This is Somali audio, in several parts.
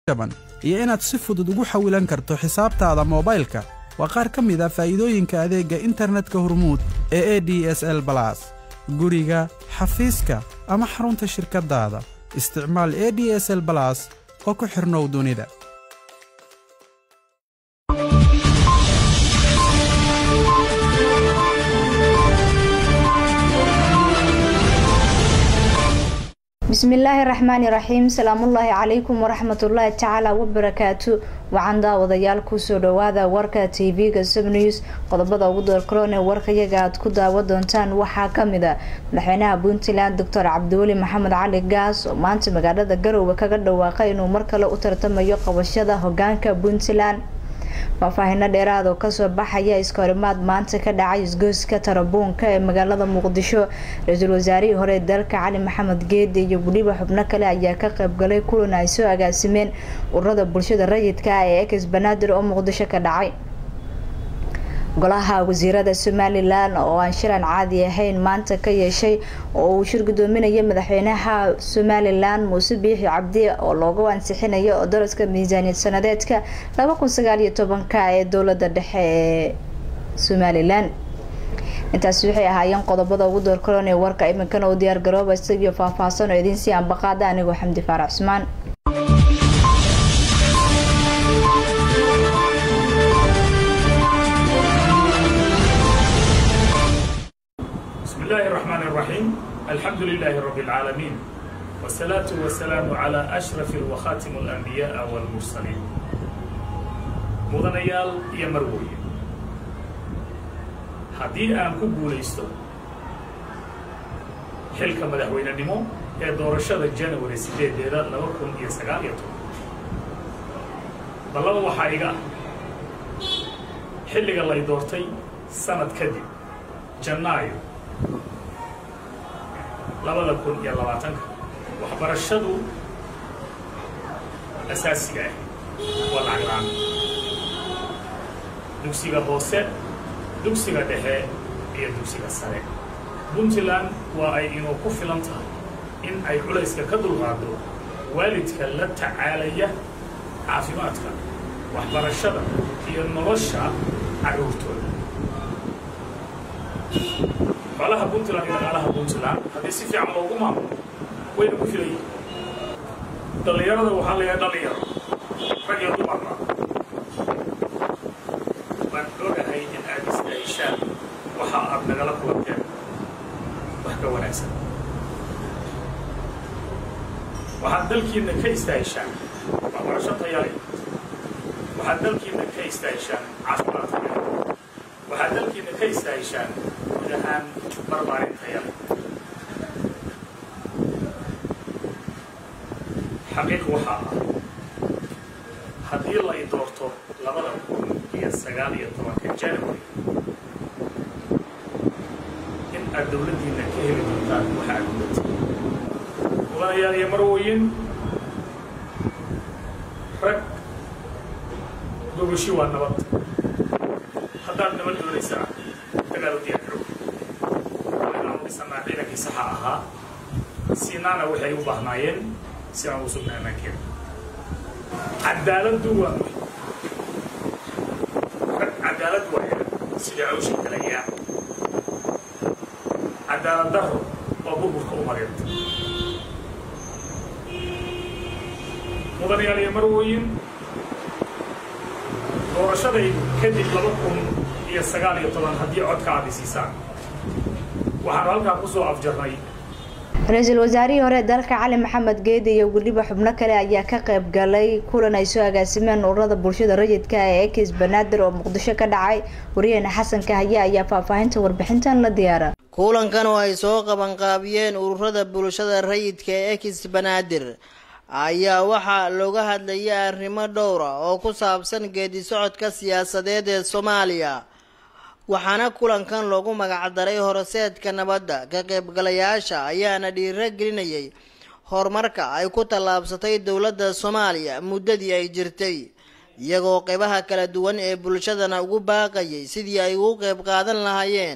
jaban iyo inaad si fudud ugu xawilan karto xisaabtaada moobaylka waa qaar ka mid a faa'iidooyinka adeegga internetka hormuud ee e d s l balas guriga xafiiska ama xarunta shirkaddaada isticmaal e d s l balas oo ku xidhnow dunida bismillaahi raxmaani raxiim salaamullaahi calaykum waraxmatullaahi tacaala wabarakaatu waxaan daawadayaal kusoo dhawaada warka tv-ga subnews qodobada ugu doorkaroon ee warkayaga aad ku daawa doontaan waxaa kamid a madaxweynaha puntland doctor cabdiweli maxamed cali gaas oo maanta magaalada garowe kaga dhawaaqay inuu mar kale u tartamayo qabashada hogaanka puntland faahfaahino dheeraad oo kasoo baxaya iskahorimaad maanta ka dhacay isgoyska tarabuunka ee magaalada muqdisho ra-iisul wasaarihii hore dalka cali maxamed geede iyo weliba xubno kale ayaa ka qaybgalay kulan ay soo agaasimeen ururada bulshada rayidka ah ee ex banaadir oo muqdisho ka dhacay golaha wasiirada somalilan oo aan shilan caadi ahayn maanta ka yeeshay oo uu shir gudoominaya madaxweynaha somalilan muuse biixi cabdi oo loogu ansixinayo oo daraska miisaaniyad sanadeedka laba kun sagaal iyo tobanka ee dowlada dhexe ee somalilan intaasi waxay ahaayeen qodobada ugu doorkaroon ee warka iminkana u diyaar garooba isagiyo faahfaahsan oo idiin sii ambaqaada anigoo xamdi faarax cusmaan بسم الله الرحمن الرحيم الحمد لله رب العالمين والصلاة والسلام على أشرف وخاتم الأنبياء والمرسلين مدنيال يا مروي haddii aan ku guulaysto xilka madaxweynenimo ee doorashada january sideedeeda laba kun iyo sagaal iyo toban ballaba waxaa iga ah xilliga lay doortay sanad kadib janaayo labada kun iyo labaatanka waxbarashadu asaasiga ah waa lacag la-aan dugsiga hoose dugsiga dhexe iyo dugsiga sare puntland waa ay inuu ku filan tahay in ay culayska ka dulqaado waalidka la tacaalaya caafimaadka waxbarashada iyo nolosha carruurtooda xoolaha puntland iyo dhaqaalaha puntland haddii si fiican loogu maamulo wayna ku filan yihin dhallinyarada waxaa la yahay dhallinyaro rag iyo dumarba waan ogahay in aad isdahishaan waxa aad nagala kulanteen wax ka wanaagsan waxaad dalkiinna ka istaahishaan waxbarasho tayale waxaad dalkiinna ka istaahishaan caafimaad tayale waxaad dalkiinna ka istaahishaan guud ahaan barbaarin tayale xaqiiq waxaa ah haddii la i doorto labada kun iyo sagaal iyo tobanka january in aad dowladdiinna ka heli doontaan waxa aad gudatay mudanayaal iyo marwoyin rag gogoshi waa nabad haddaad nabad doonaysaa dagaal u diyaar garow inaanu dhisanaa ciidankii saxa ahaa siinaana waxay u baahnaayeen si aan u sugna ammaankeeda cadaaladdu waa muhim rag cadaalad waaya sida cawsha kalayaa cadaalad daro waa burburka u mareerta mudanayaal iyo marwoyin doorashadaydu kadib laba kun iyo sagaal iyo toban haddii codka aad isiisaan waxaanu halkaa kusoo afjarnay ra-iisul wasaarihii hore dalka cali maxamed geede iyo weliba xubno kale ayaa ka qayb galay kulan ay soo agaasimeen ururada bulshada rayidka ee ekis banaadir oo muqdisho ka dhacay wariyaheena xasanka haya ayaa faahfaahinta warbixintan la diyaara kulankan oo ay soo qabanqaabiyeen ururada bulshada rayidka ee ekis banaadir ayaa waxaa looga hadlayay arrimo dhowra oo ku saabsan geedi socodka siyaasadeed ee soomaaliya waxaana kulankan loogu magacdaray horoseedka nabadda ka qaybgalayaasha ayaana dhiiro gelinayay horumarka ay ku tallaabsatay dowladda soomaaliya muddadii ay jirtay iyagoo qeybaha kala duwan ee bulshadana ugu baaqayay sidii ay ugu qeyb qaadan lahaayeen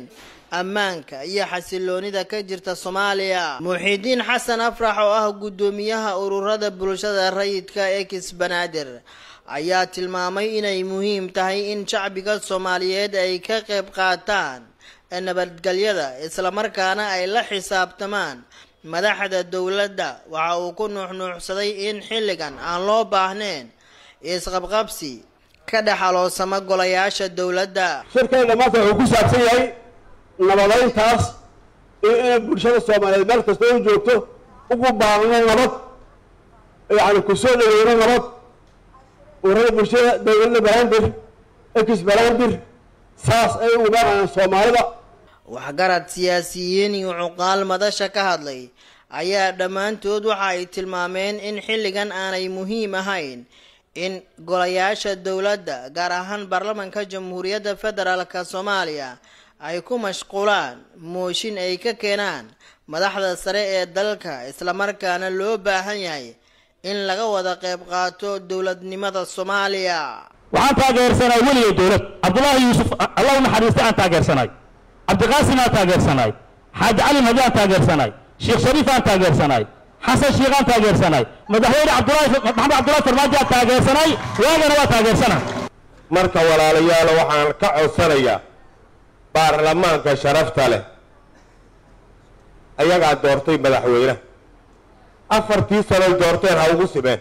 ammaanka iyo xasiloonida ka jirta soomaaliya muxiidiin xasan afrax oo ah guddoomiyaha ururada bulshada rayidka ee kisbanaadir ayaa tilmaamay inay muhiim tahay in shacbiga soomaaliyeed ay ka qayb qaataan nabadgelyada islamarkaana ay la xisaabtamaan madaxda dowladda waxa uu ku nuuxnuuxsaday in xilligan aan loo baahnayn isqabqabsi ka dhex aloosama golayaasha dowladda shirkeenna maanta wuxuu ku saabsan yahay nabadayntaas iyo inay bulshada soomaaliyeed meel kasta u joogto ugu baaqno nabad yacni kusoo dhaweyno nabad urada bulshada dowladda barandir ex barandir saas ay ugu baaqayaan soomaalida waxgarad siyaasiyiin iyo cuqaal madasha ka hadlay ayaa dhammaantood waxa ay tilmaameen in xilligan aanay muhiim ahayn in golayaasha dowladda gaar ahaan baarlamanka jamhuuriyadda federaalka soomaaliya ay ku mashquulaan mooshin ay ka keenaan madaxda sare ee dalka islamarkaana loo baahan yahay in laga wada qayb qaato dowladnimada soomaaliya waxaan taageersanay weligay dowlad cabdullaahi yuusuf allah u naxariistay aan taageersanay cabdiqaasim aan taageersanay xaaji cali madi aan taageersanay sheekh shariif aan taageersanay xasan sheekh aan taageersanay madaxweyne cabdullaahi maxamed cabdullahi farmaajo aan taageersanay waagana waa taageersanay marka walaalayaal waxaan ka codsanayaa baarlamaanka sharafta leh ayagaa doortay madaxweyne afartii sanoy doorteen ha ugu simeen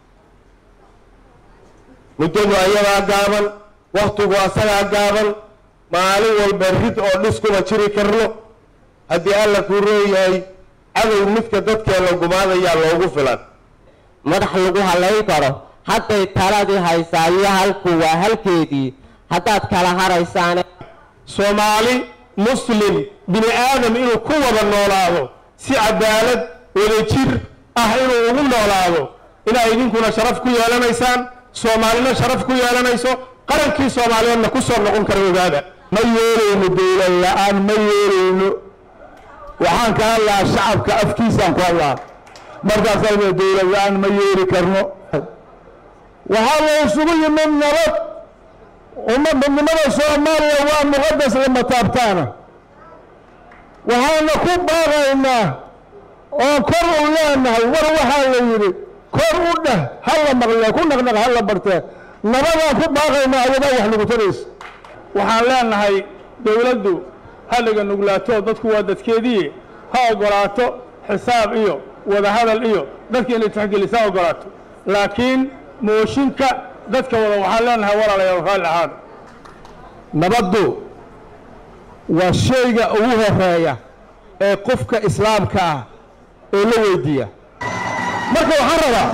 muddadu ayagaa gaaban wakhtigu asagaa gaaban maalin walba rid oo dhis kuma jiri karno haddii alla kuu rooyahay cadow midka dadkeena gumaadayaa loogu filan madax lagu halayn karo hadday taladii haysaa iyo halku waa halkeedii haddaad kala haraysaane soomaali muslim bini aadam inuu ku wada noolaado si cadaalad wadajir ah inuu ugu noolaado inaa idinkuna sharaf ku yeelanaysaan soomaalina sharaf ku yeelanayso qarankii soomaaliyeedna ku soo noqon kara ogaada ma yeelayno dowlad la-aan ma yeelayno waxaan ka hadlaa shacabka afkiisaan ku hadlaa markaasayna dowlad la-aan ma yeeli karno waxaa la isugu yimid nabad uma midnimada soomaaliya waa muqadas lama taabtaana waxaana ku baaqaynaa oo kor u leenahay war waxaa la yidhi kor u dheh ha la maqle ku naqnaq ha la bartee nabadaan ku baaqaynaa ayadaa wax lagu taraysa waxaan leenahay dowladdu halliga nuglaato dadku waa dadkeedii ha ogolaato xisaab iyo wadahadal iyo dadka inay tixgelisa ogolaato laakiin mooshinka dadka wada waxaan leenahay walaalayaal raalli ahaada nabaddu waa shayga ugu horeeya ee qofka islaamka ah oo la weydiiya marka waxaan rabaa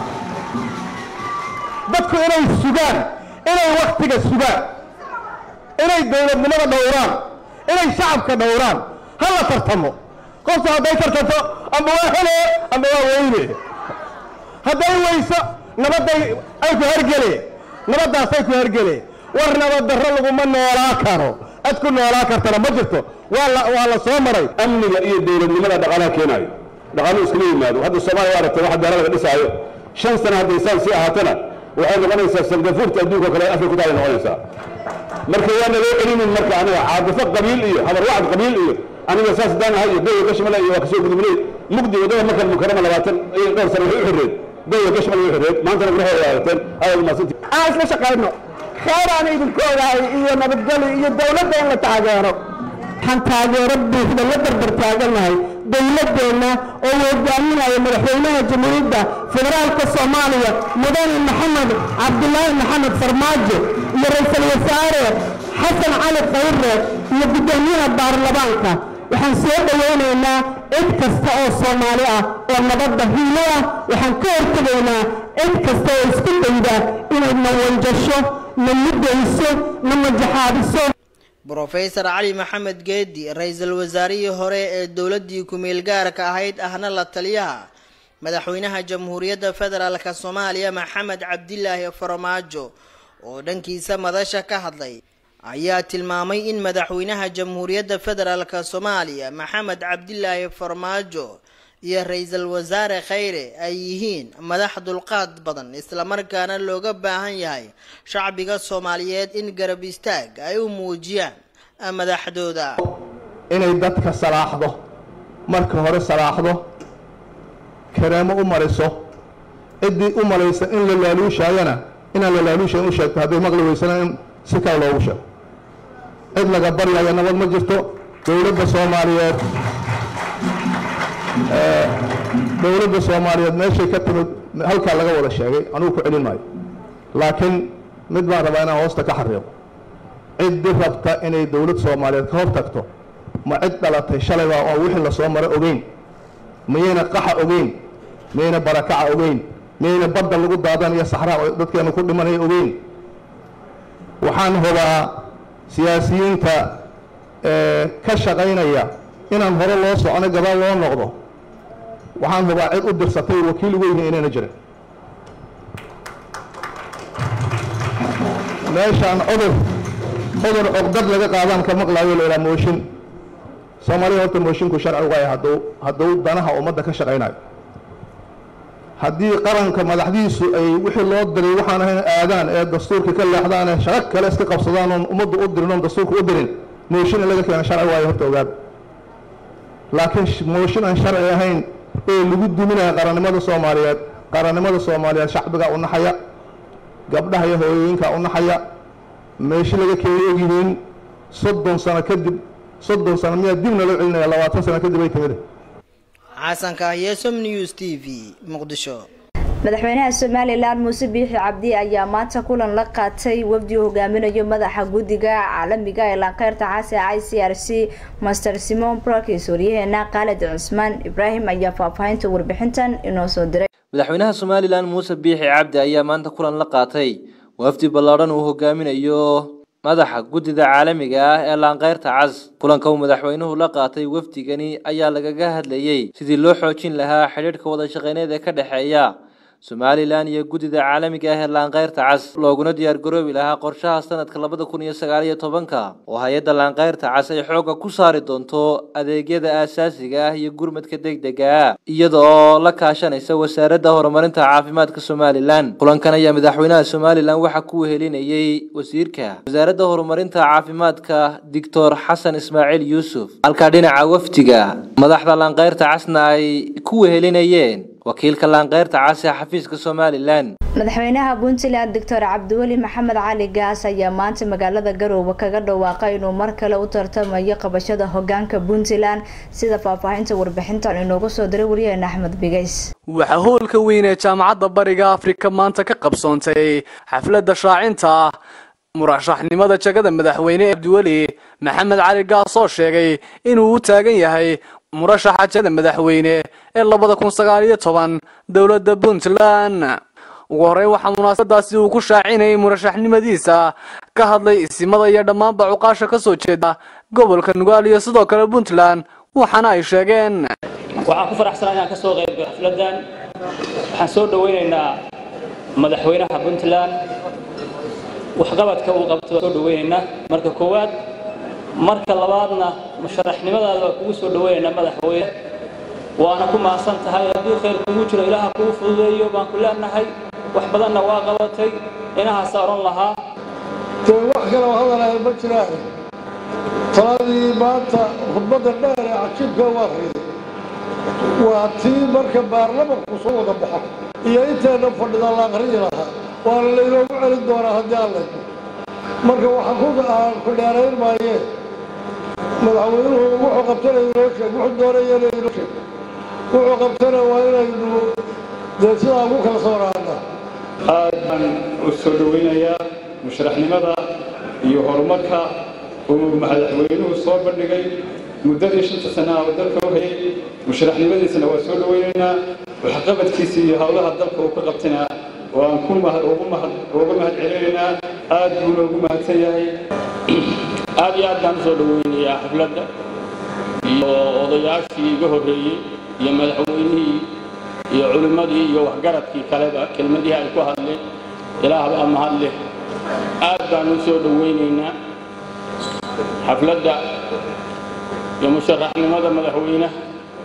dadku inay sugaan inay waktiga sugaan inay dowladnimada dhowraan inay shacabka dhowraan ha la tartamo qofta hadday tartanto amba waa hele amba waa weyne hadday weyso nabadday ay ku hergele nabaddaasay ku hergele war nabad darro laguma noolaa karo cid ku noolaa kartana ma jirto waa la waa la soo maray amniga iyo dowladnimada dhaqaalaha keenaayo dhaqaaluhu iskama yimaado hadda soomaaliya waa aragtay waxa beera laga dhisaayo shan sano hadday saan sii ahaatana waxay noqonaysaa sangafuurta adduunka kale afrika ku taala noqonaysaa marka waana loo celinin marka aniga caadifo qabiil iyo habarwacd qabiil iyo aniga saas daan ahay iyo goya gashmale iyo waa kasoo gudubnay mugdi wadada markan mukarama labaatan iyo dhowr sano waxay u xirreed goya gashmale way xirreed maantana gurahooda waa aragteen aad umaasantii aan isla shaqayno khayr aan idinku ogahay iyo nabadgelyo iyo dowladda in la taageero waxaan taageero buuxda la barbar taaganahay dowladdeenna oo hogaaminaya madaxweynaha jamhuuriyadda federaalka soomaaliya mudane maxamed cabdulaahi maxamed farmaajo iyo ra-iisul wasaare xasan cali khayre iyo guddoomiyaha baarlamaanka waxaan soo dhowaynaynaa cid kasta oo soomaali ah oo nabadda hiilo ah waxaan ka hortegaynaa cid kasta oo isku dayda inay na wanjasho na mudayso na majaxaadiso brofesor cali maxamed geedi ra-iisul wasaarihii hore ee dowladdii ku-meel gaarka ahayd ahna la taliyaha madaxweynaha jamhuuriyadda federaalk soomaaliya maxamed cabdilaahi farmaajo oo dhankiisa madasha ka hadlay ayaa tilmaamay in madaxweynaha jamhuuriyadda federaalk soomaaliya maxamed cabdilaahi farmaajo iyo ra-iisul wasaare khayre ay yihiin madax dulqaad badan islamarkaana looga baahan yahay shacbiga soomaaliyeed in garab istaag ay u muujiyaan madaxdooda inay dadka salaaxdo marka hore salaaxdo kareemo u mariso ciddii u malaysa in la laaluushaayana inaan la laaluushayn u sheegto hadday maqli weysana in si kale loogu sheego cid laga baryaya nabad ma jirto dowladda soomaaliyeed dowladda soomaaliyeed meeshay ka timid halkaa laga wada sheegay anugu ku celin maayo laakiin mid baan rabaa inaan hoosta ka xariiqo ciddii rabta inay dowlad soomaaliyeed ka hor tagto ma cid dhalatay shalayba oo wixii lasoo mara ogeyn miyayna qaxa ogeyn miyayna barakaca ogeyn miyayna badda lagu daadan iyo saxraa oo dadkeenu ku dhimanaya ogeyn waxaan hubaa siyaasiyiinta ka shaqaynaya inaan hore loo socono gadaal loo noqdo waxaan hubaa cid u dirsatay wakiil ugu yihiin inayna jirin meeshaan cudur cudur cugdad laga qaadaan ka maqlaayo la ilaa mooshin soomaalida horta moshinku sharci uga yahay hadduu hadduu danaha ummadda ka shaqaynayo haddii qaranka madaxdiisu ay wixii loo diray waxaan ahayn aadaan ee dastuurka ka leexdaan ee shaqo kale iska qabsadaan oon ummaddu u dirin oon dastuurka u dirin mooshin in laga keena sharci waayo horta ogaada laakiin mooshin aan sharci ahayn ee lagu duminaya qarannimada soomaaliyeed qarannimada soomaaliyeed shacbigaa u naxaya gabdhaha iyo hooyooyinkaa u naxaya meeshi laga keenay ogyihiin soddon sano kadib soddon sano miyaa dibna loo celinaya labaatan sano kadib ay timid xasan kahye som news t v muqdisho madaxweynaha somalilan muuse biixi cabdi ayaa maanta kulan la qaatay wafdi uu hogaaminayo madaxa guddiga caalamiga ee laanqeyrta caasi i c r c master simon brokis waryaheena khaalid cusmaan ibraahim ayaa faahfaahinta warbixintan inoo soo diray madaxweynaha somalilan muuse biixi cabdi ayaa maanta kulan la qaatay wafdi ballaadhan uu hogaaminayo madaxa guddida caalamiga ah ee laanqeyrta cas kulanka uu madaxweynuhu la qaatay wafdigani ayaa lagaga hadlayey sidii loo xoojin lahaa xidhiidhka wada shaqeyneed ee ka dhexeeya somalilan iyo guddida caalamiga ah ee laanqeyrta cas looguna diyaargaroobi lahaa qorshaha sanadka labada kun iyo sagaal iyo tobanka oo hay-adda laanqeyrta cas ay xoogga ku saari doonto adeegyada aasaasiga ah iyo gurmadka degdega ah iyada oo la kaashanaysa wasaaradda horumarinta caafimaadka somalilan kulankan ayaa madaxweynaha somalilan waxaa ku wehelinayey wasiirka wasaaradda horumarinta caafimaadka doctor xasan ismaaciil yuusuf halka dhinaca wafdiga madaxda laanqeyrta casna ay ku wehelinayeen wakiilka laanqeyrta cas ee xafiiska somalilan madaxweynaha puntland doctor cabdiweli maxamed cali gaas ayaa maanta magaalada garoowe kaga dhawaaqay inuu mar kale u tartamayo qabashada hogaanka puntland sida faahfaahinta warbixintan inoogu soo diray waryaheena axmed bigays waxaa howlka weyn ee jaamacadda bariga afrika maanta ka qabsoontay xafladda shaacinta murashaxnimada jagada madaxweyne cabdiweli maxamed cali gaas oo sheegay inuu u taagan yahay murashaxa jagada madaxweyne ee labada kun sagaal iyo toban dowladda puntland ugu horreyn waxaa munaasabadaasi uu ku shaacinayay murashaxnimadiisa ka hadlay isimada iyo dhammaanba cuqaasha ka soo jeeda gobolka nugaal iyo sidoo kale puntland waxaana ay sheegeen waxaan ku faraxsanaa inaan ka soo qayb galo xafladdan waxaan soo dhoweynaynaa madaxweynaha puntland waxqabadka uu qabto soo dhoweynaynaa marka koowaad marka labaadna musharaxnimadaada waa kugu soo dhoweynaynaa madaxweyne waana ku mahadsan tahay haddii khayr kugu jiro ilaaha kuu fududeeyo baan ku leenahay wax badanna waa qabatay inahaasa odhan lahaa dee wax kaloo hadalaya ma jiraan taladii maanta khudbadda dheer ee cajiibka waa riday waa tii marka baarlamanku soo wada baxo iyo inteenna fadhida la aqriyi lahaa waana laynoogu celin doonaa haddii aan layno marka waxaan ku aan ku dheerayn maayee madaxweynuhu wuxuu qabtana inoo sheeg wuxuu doonayana inoo sheeg wuxuu qabtana waa inaynu dee sidaa ugu kala sooraana aad baan u soo dhoweynayaa musharaxnimada iyo horumarka uu madaxweynuhu soo bandhigay muddadii shanta sanaa oo dalka u hayay musharaxnimadiisana waa soo dhoweynaynaa waxqabadkiisa iyo howlaha dalka uu ka qabtana waan ku ugu mahad celinaynaa aad buuna ugu mahadsan yahay aad iyo aad baan usoo dhoweynayaa xafladda iyo odayaashii iga horreeyey iyo madaxweynihii iyo culimmadii iyo waxgaradkii kaleba kelmadihii ay ku hadleen ilaah baa mahad leh aad baan u soo dhoweynaynaa xafladda iyo musharaxnimada madaxweynaha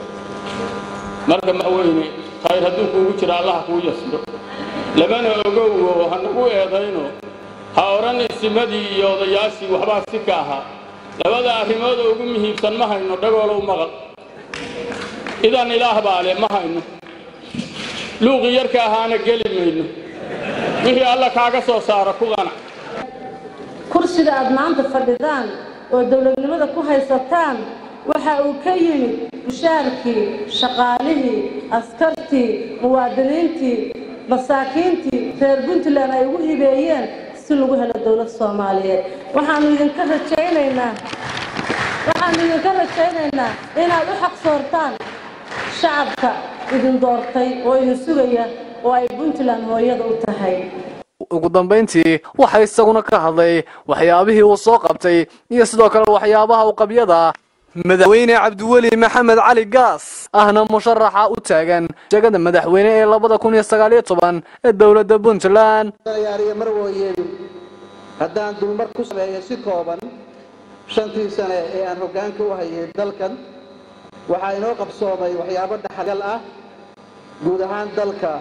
marka madaxweyne khayr hadduu kuugu jiro allaha kuu yasdo lamana ogowo hanagu eedayno ha odhan isimadii iyo odayaashii waxbaa si ka ahaa labada arrimood oo ugu muhiimsan ma hayno dhagoolow maqal idan ilaah baa leh ma hayno luuqii yarka ahaana geli mayno wixii alla kaaga soo saaro ku qanac kursiga aad maanta fadhidaan oo dowladnimada ku haysataan waxa uu ka yimid mushaarkii shaqaalihii askartii muwaadiniintii masaakiintii reer puntland ay ugu hibeeyeen si lagu helo dowlad soomaaliyeed waxaanu idinka rajaynaynaa waxaanu idinka rajaynaynaa inaad u xaqsoortaan shacabka idin doortay oo idin sugaya oo ay puntland hooyada u tahay ugu dambayntii waxaa isaguna ka hadlay waxyaabihii uu soo qabtay iyo sidoo kale waxyaabaha u qabyada madaxweyne cabdiweli maxamed cali gaas ahna musharaxa u taagan jegada madaxweyne ee labada kun iyo sagaaliyo toban ee dowladda puntland yaariyo marwooyeedu haddaan dulmar ku sameeyo si kooban shantii sane ee aan hoggaanka u hayay dalkan waxaa inoo qabsoomay waxyaabo dhaxalgal ah guud ahaan dalka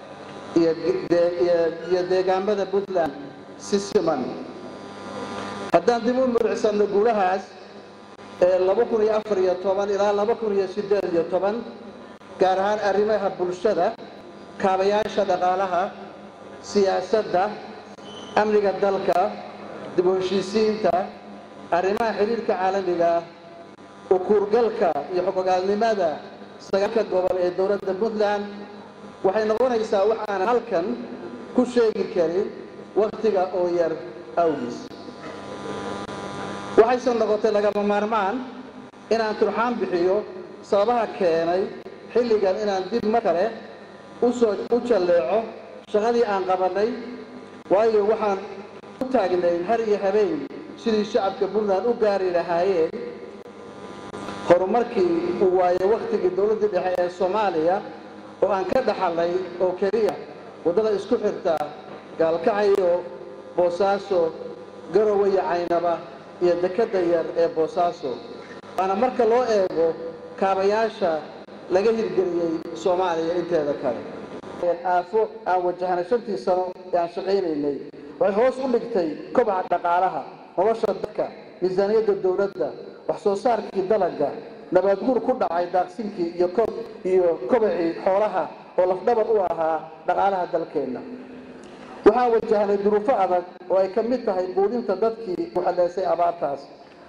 iyo deegaamada puntland si siman haddaan dib u muricsanno guulahaas ee laba kun iyo afar iyo toban ilaa laba kun iyo siddeed iyo toban gaar ahaan arrimaha bulshada kaabayaasha dhaqaalaha siyaasadda amniga dalka dib u heshiisiinta arrimaha xidhiirka caalamiga ukuurgalka iyo xogogaalnimada sagaalka gobol ee dowladda puntland waxay noqonaysaa waxaan halkan ku sheegi karin wakhtiga oo yar awgiis waxayse noqotay lagama maarmaan inaan turxaan bixiyo sababaha keenay xilligan inaan dib mar kale usoo u jalleeco shaqadii aan qabannay waayo waxaan u taagnayn har iyo habeen sidii shacabka puntland u gaari lahaayeen horumarkii uu waayay wakhtigii dowladdii dhexe ee soomaaliya oo aan ka dhaxalnay oo keliya waddada isku xirta gaalkacayo boosaaso garowe iyo caynaba iyo dekedda yar ee boosaaso waana marka loo eego kaabayaasha laga hirgeliyey soomaaliya inteeda kale aafo aan wajahnay shantii sano ee aan shaqaynaynay waxay hoos u dhigtay kobaca dhaqaalaha nolosha dadka miisaaniyadda dowladda wax soo saarkii dalagga nabaadguur ku dhacay daaqsinkii iyo kob iyo kobacii xoolaha oo lafdhabar u ahaa dhaqaalaha dalkeenna waxaan wajahnay duruufo adag oo ay ka mid tahay quudinta dadkii ku xaleysay abaartaas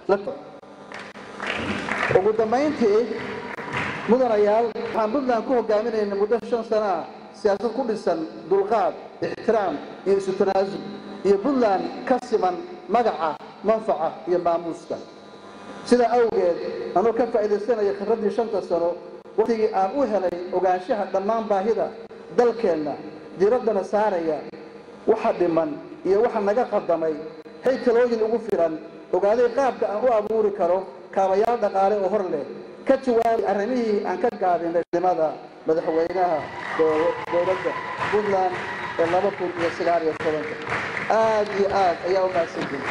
ugu dambayntii mudanayaal waxaan puntland ku hogaaminaynay muddo shan sano ah siyaasad ku dhisan dulqaad ixtiraam iyo isu tanaasul iyo puntland ka siman magaca manfaca iyo maamuuska sidaa awgeed anuu ka faa'iidaysanaya khibraddii shanta sano wakhtigii aan u helay ogaanshaha dhammaan baahida dalkeenna diraddana saaraya waxa dhiman iyo waxa naga qadamay hay talooyin ugu filan ogaaday qaabka aan u abuuri karo kaabayaal dhaqaale oo hor leh ka jawaabay arrimihii aan ka gaabinay nimada madaxweynaha dowladda puntland ee laba kun iyo sagaal iyo tobanka aad iyo aad ayaa u mahadsantihin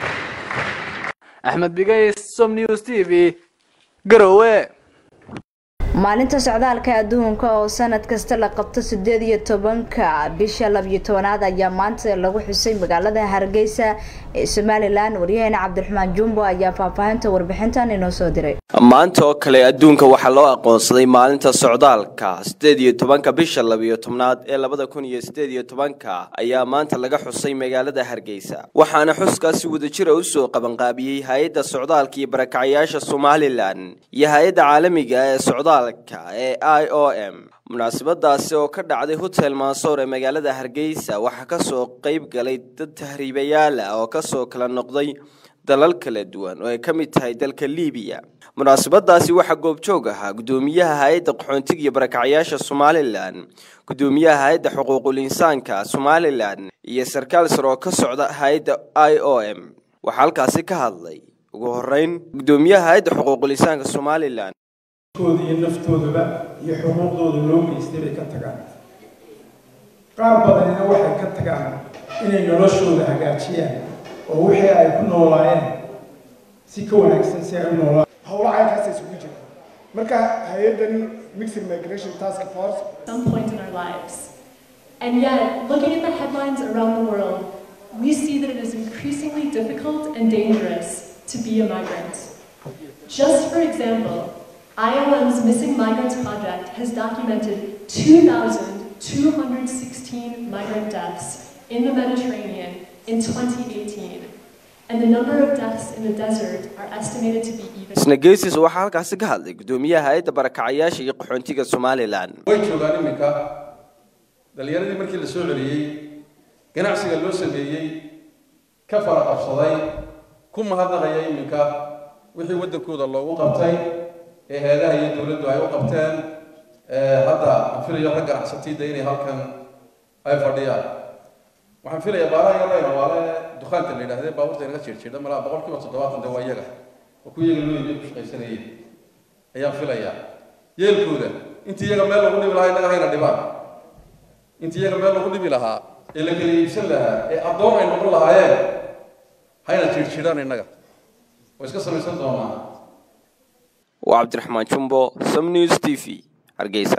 axmed bigays som news t v garowe maalinta socdaalka adduunka oo sanad kasta la qabto sideed iyo tobanka bisha labiyo tobanaad ayaa maanta lagu xusay magaalada hargeysa ee somalilan waryaheena cabdiraxmaan jumbo ayaa faahfaahinta warbixintan inoo soo diray maanta oo kale adduunka waxaa loo aqoonsaday maalinta socdaalka sideed iyo tobanka bisha labiyo tobnaad ee labada kun iyo sideed iyo tobanka ayaa maanta laga xusay magaalada hargeysa waxaana xuskaasi wadajira usoo qabanqaabiyey hay-adda socdaalka iyo barakacayaasha somalilan iyo hay-adda caalamiga ee socdaalka ee i o m munaasabadaasi oo ka dhacday hotel mansoor ee magaalada hargeysa waxaa kasoo qeyb galay dad tahriibayaal ah oo kasoo kala noqday dalal kala duwan oo ay ka mid tahay dalka liibiya munaasabadaasi waxaa goobjoog ahaa gudoomiyaha hay-adda qaxoontiga iyo barakacayaasha somalilan gudoomiyaha hay-adda xuquuqul insaanka somalilan iyo sarkaal sare oo ka socda hay-adda i o m waxaa halkaasi ka hadlay ugu horeyn gudoomiyaha hay-adda xuquuqul insaanka somalilan kooda iyo naftoodaba iyo xuquuqdooda loo geystay bay ka tagaan qaar badanina waxay ka tagaan inay noloshooda hagaajiyaan oo wixii ay ku noolaayeen si ka wanaagsan si ay u noolaan howlaha caynkaas isugu jira marka hay-addani mixed migration task force some point in our lives and yet looking at the headlines around the world we see that it is increasingly difficult and dangerous to be a migrant. Just for example, IOM's Missing Migrants Project has documented 2,216 migrant deaths in the Mediterranean in 2018, and the number of deaths in the desert are estimated to be even. isna geesiis waxaa halkaasi ka hadlay gudoomiyaha hay-adda barakacayaasha iyo qaxoontiga somalilan way joogaan iminka dhalinyaradii markii la soo celiyey ganacsiga loo sameeyey ka fara qabsaday ku mahadnaqaya iminka wixii waddankooda loogu qabtay ee heedaha iyo dowladdu ay u qabteen hadda aan filayo rag ganacsatayda inay halkan ay fadhiyaan waxaan filayaa baalaha yarayna waale dukaanka la yidhahdee baabuurta inaga jiirjiidha malaa boqol kiiba toddobaatan de waa iyaga oo ku iyaga loo iibiyo ku shaqaysanayeen ayaan filayaa yeelkooda intii iyaga meel lagu dhibi lahaa innaga hayna dhibaan intii iyaga meel lagu dhibi lahaa ee la kala iibsan lahaa ee addoon ay noqon lahaayeen hayna jiirjiidhaan innaga way iska samaysan doonaa waa cabdiraxmaan jumbo som news t v hargeysa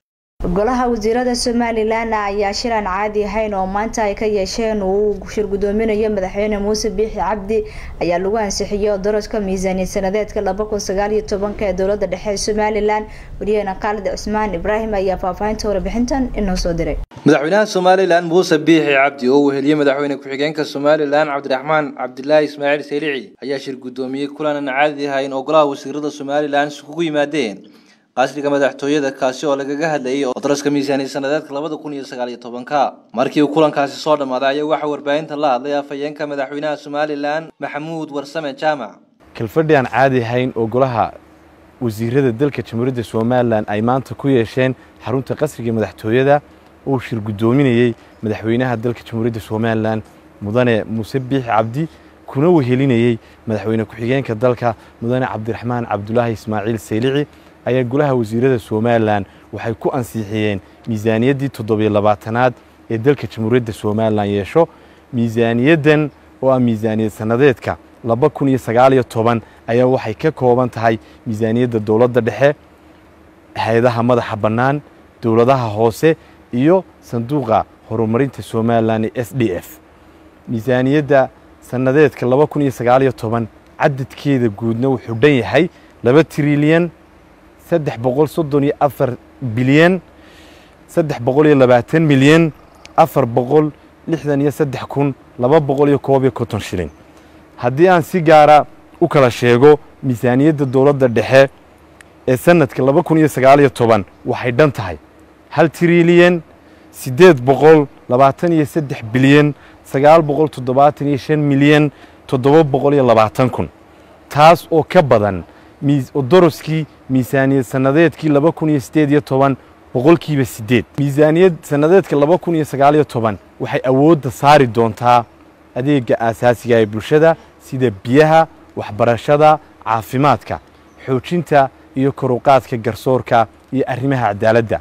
golaha wasiirada somalilan ayaa shilan caadi ahayn oo maanta ay ka yeesheen uu shir gudoominayo madaxweyne muuse biixi cabdi ayaa lagu ansixiyay daraska miisaaniyad sanadeedka laba kun sagaal iyo tobanka ee dowlada dhexe ee somalilan wariyaheena khaalid cusmaan ibraahim ayaa faahfaahinta warbixintan inoo soo diray madaxweynaha somalilan muuse biixi cabdi oo weheliyey madaxweyne ku-xigeenka somalilan cabdiraxmaan cabdilaahi ismaaciil seylici ayaa shir gudoomiyey kulan aan caadi ahayn oo golaha wasiirada somalilan isugu yimaadeen qasriga madaxtooyada kaasi oo lagaga hadlayay daraska miisaaniyad sanadeedka labada kun iyo sagaal iyo tobanka markii uu kulankaasi soo dhammaaday ayaa waxaa warbaahinta la hadlay afhayeenka madaxweynaha somalilan maxamuud warsame jaamac kalfadhi aan caadi ahayn oo golaha wasiirada dalka jamhuuriyadda somalilan ay maanta ku yeesheen xarunta qasriga madaxtooyada uu shir guddoominayey madaxweynaha dalka jamhuuriyadda somalilan mudane muuse biixi cabdi kuna wehelinayey madaxweyne ku-xigeenka dalka mudane cabdiraxmaan cabdulaahi ismaaciil saylici ayaa golaha wasiirada somalilan waxay ku ansixiyeen miisaaniyaddii toddobiyo labaatanaad ee dalka jamhuuriyadda somalilan yeesho miisaaniyaddan oo ah miisaaniyad sannadeedka laba kun iyo sagaaliyo toban ayaa waxay ka kooban tahay miisaaniyadda dowladda dhexe hay-adaha madaxa bannaan dowladaha hoose iyo sanduuqa horumarinta somalilan ee s d f miisaaniyadda sannadeedka laba kun iyo sagaaliyo toban cadadkeeda guudna wuxuu dhan yahay laba trilyan saddex boqol soddon iyo afar bilyan saddex boqol iyo labaatan milyan afar boqol lixdan iyo saddex kun laba boqol iyo koob iyo konton shilin haddii aan si gaara u kala sheego miisaaniyadda dowladda dhexe ee sanadka laba kun iyo sagaaliyo toban waxay dhan tahay hal trilyan siddeed boqol labaatan iyo saddex bilyan sagaal boqol toddobaatan iyo shan milyan toddoba boqol iyo labaatan kun taas oo ka badan doroskii miisaaniyad sannadeedkii laba kun iyo siddeed iyo toban boqolkiiba siddeed miisaaniyad sannadeedka laba kun iyo sagaaliyo toban waxay awoodda saari doontaa adeega aasaasiga ee bulshada sida biyaha waxbarashada caafimaadka xoojinta iyo koruqaadka garsoorka iyo arrimaha cadaaladda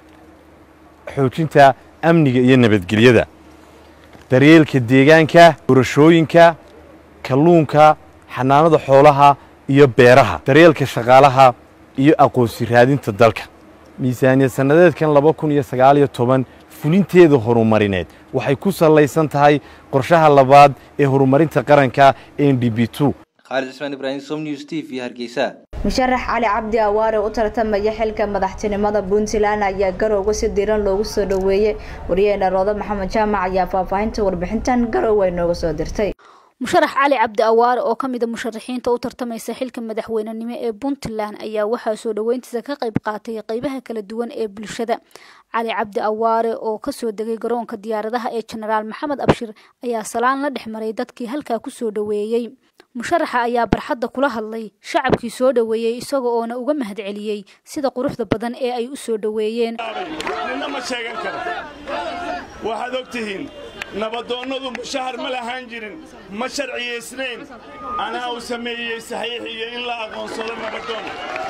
xoojinta amniga iyo nabadgelyada daryeelka deegaanka doorashooyinka kalluunka xanaanada xoolaha iyo beeraha daryeelka shaqaalaha iyo aqoonsi raadinta dalka miisaaniyad sannadeedkan laba kun iyo sagaaliyo toban fulinteeda horumarineed waxay ku sallaysan tahay qorshaha labaad ee horumarinta qaranka n d b two khaalid cismaan ibraahim som news t v hargeysa musharax cali cabdi awaare u tartamaya xilka madaxtinimada puntland ayaa garowga si diran loogu soo dhoweeyey wariyaheena roodo maxamed jaamac ayaa faahfaahinta warbixintan garow ay nooga soo dirtay musharax cali cabdi awaare oo ka mid a musharaxiinta u tartamaysa xilka madaxweynenimo ee puntland ayaa waxaa soo dhoweyntiisa ka qayb qaatay qeybaha kala duwan ee bulshada cali cabdi awaare oo kasoo degay garoonka diyaaradaha ee jenaraal maxamed abshir ayaa salaan la dhex maray dadkii halkaa kusoo dhoweeyey musharaxa ayaa barxadda kula hadlay shacabkii soo dhoweeyey isaga oona uga mahadceliyey sida quruxda badan ee ay u soo dhoweeyeen nina ma sheegan karo waxaad og tihiin nabadoonnadu mushahar ma lahaan jirin ma sharciyaysnayn anaa uu sameeyey saxiix iyo in la aqoonsado nabadoon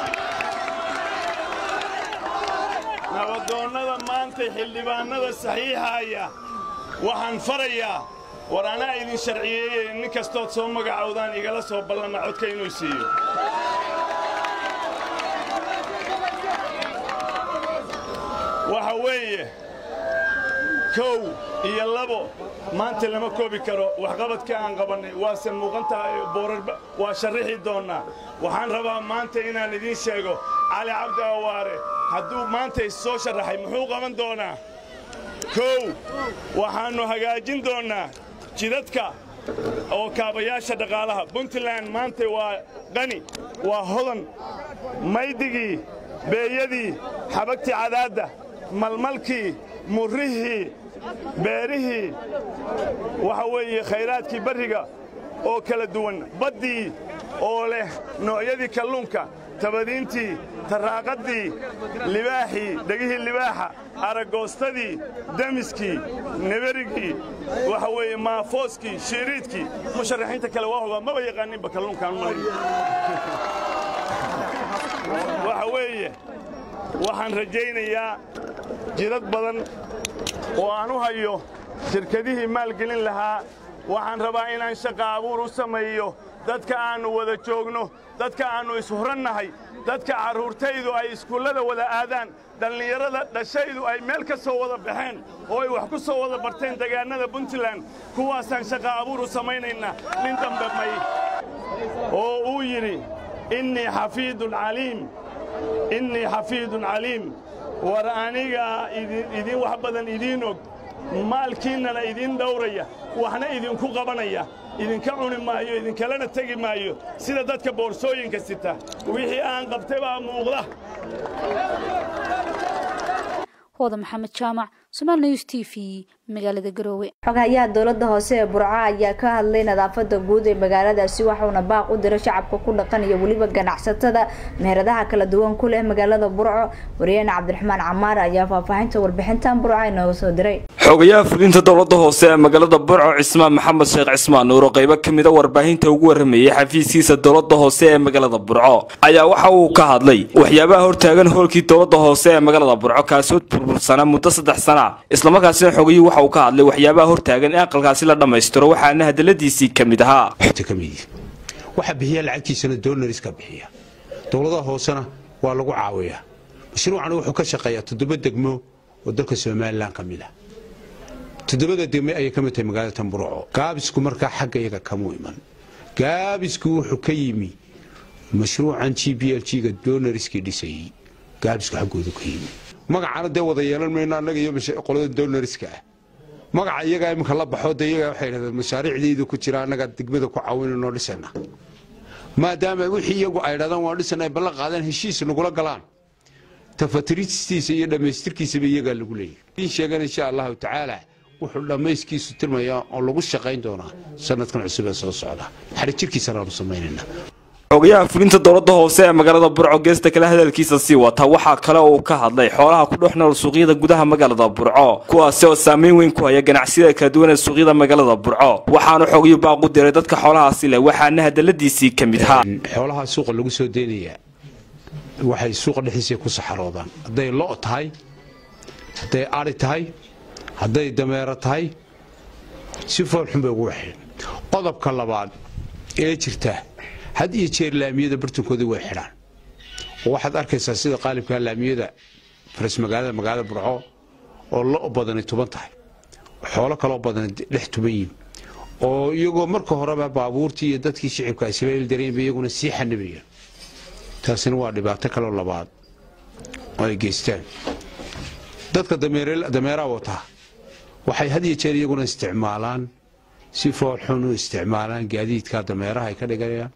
nabadoonnada maantay xildhibaannada saxiixaaya waxaan farayaa war anaa idin sharciyeeye nin kastood soo magacowdaan igala soo ballama codka inuu siiyo waxa weeye kow iyo labo maanta lama koobi karo waxqabadkii aan qabannay waase muuqan tahay boorarba waa sharrixi doonnaa waxaan rabaa maanta inaan idiin sheego cali cabdi awaare hadduu maanta issoo sharraxay muxuu qaban doonaa kow waxaannu hagaajin doonnaa jidadka oo kaabayaasha dhaqaalaha puntland maanta waa qani waa hodan maydigii beeyadii xabagtii cadaadda malmalkii murrihii beerihii waxa weeye khayraadkii barriga oo kala duwan baddii oo leh noocyadii kalluunka tabadiintii tarraaqaddii libaaxii dhegihii libaaxa aragoostadii demiskii neberigii waxa weeye maafooskii shiiriidkii musharaxiinta kale waa hogaa maba yaqaaninba kalluunkaan malay waxa weeye waxaan rajaynayaa jidad badan oo aan u hayo shirkadihii maalgelin lahaa waxaan rabaa inaan shaqa abuur u sameeyo dadka aannu wada joogno dadka aannu ishurannahay dadka carruurtaydu ay iskuullada wada aadaan dhallinyarada dhashaydu ay meel ka soo wada baxeen oo ay wax ku soo wada barteen degaannada puntland kuwaasaan shaqa abuur u samaynaynaa nin dambe may oo uu yidhi innii xafiidun caliim innii xafiidun caliim war anigaa idin wax badan idiin og maalkiinnana idiin dhawraya waxna idinku qabanaya idinka cuni maayo idinkalena tegi maayo sida dadka boorsooyinka sita wixii aan qabtay baa muuqda hooda maxamed jaamac somaal news t v magaalada garoowe xogahayaha dowlada hoose ee burco ayaa ka hadlay nadaafada guud ee magaaladaasi waxauna baaq u diray shacabka ku dhaqan iyo weliba ganacsatada meheradaha kala duwan ku leh magaalada burco wariyaheena cabdiraxmaan camaar ayaa faahfaahinta warbixintan burco inooga soo diray xogayaha fulinta dowlada hoose ee magaalada burco cismaan maxamed sheekh cismaan nuur oo qaybo ka mida warbaahinta ugu waramayay xafiiskiisa dowlada hoose ee magaalada burco ayaa waxa uu ka hadlay waxyaabaha hortaagan hoolkii dowlada hoose ee magaalada burco kaasoo burbursana muddo saddex sana islamarkaasina xogayuu waxa uu ka hadlay waxyaabaha hortaagan in aqalkaasi la dhammaystiro waxaana hadaladiisii ka mid ahaa waxa bixiya lacagtiisana doonariska bixiya dowladaha hoosena waa lagu caawiyaa mashruucan wuxuu ka shaqeeyaa toddoba degmo oo dalka somalilan ka mid ah toddobada degme ayay ka mid tahay magaalada tamburuco gaabisku markaa xagga iyaga kamuu iman gaabisku wuxuu ka yimi mashruucan g b l g-ga doonariskii dhisayey gaabisku xaggoodu ka yimi magacana dee wada yeelan mayno annaga iyo qolada doonariska ah magaca iyagaa iminka la baxo de iyagaa waxay dhahdeen mashaariicdaydu ku jira annaga degmada ku caawinanoo dhisana maadaama wixii iyagu ay dhadaan waan dhisana ay ballan qaadeen heshiis nagula galaan tafatiristiisa iyo dhammaystirkiisaba iyagaa lagu leeyahy in sheegan insha allahu tacaala wuxuu dhammayskiisu tirmayaa oo lagu shaqayn doonaa sanadkan cusub ee soo socda xarijirkiisana aanu samaynayna xogayaha fulinta dowlada hoose ee magaalada burco geesta kale hadalkiisa sii wata waxaa kale uu ka hadlay xoolaha ku dhex nool suuqyada gudaha magaalada burco kuwaasi oo saameyn weyn ku haya ganacsiyada kala duwan ee suuqyada magaalada burco waxaanu xogayu baaq u diray dadka xoolahaasi leh waxaana hadaladiisii ka mid ahaa xoolaha suuqa lagu soo deynayaa waxay suuqa dhexdiisa ku saxaroodaan hadday lo' tahay hadday ari tahay hadday dameero tahay si foolxun bay ugu waxeen qodobka labaad ee jirta had iyo jeer laamiyada bartankoodii way xidhaan oo waxaad arkaysaa sida qaalibkaa laamiyada faras magaalada magaalada burco oo lo badani tuban tahay xoolo kaloo badani dhex tuban yihin oo iyagoo marka horeba baabuurtii iyo dadkii shicibka ay sila ildareenba iyaguna sii xanibayaan taasina waa dhibaato kaloo labaad oo ay geystaan dadka dameeraa wataa waxay had iyo jeer iyaguna isticmaalaan si foolxun u isticmaalaan gaadiidka dameeraha ay ka dhigayaan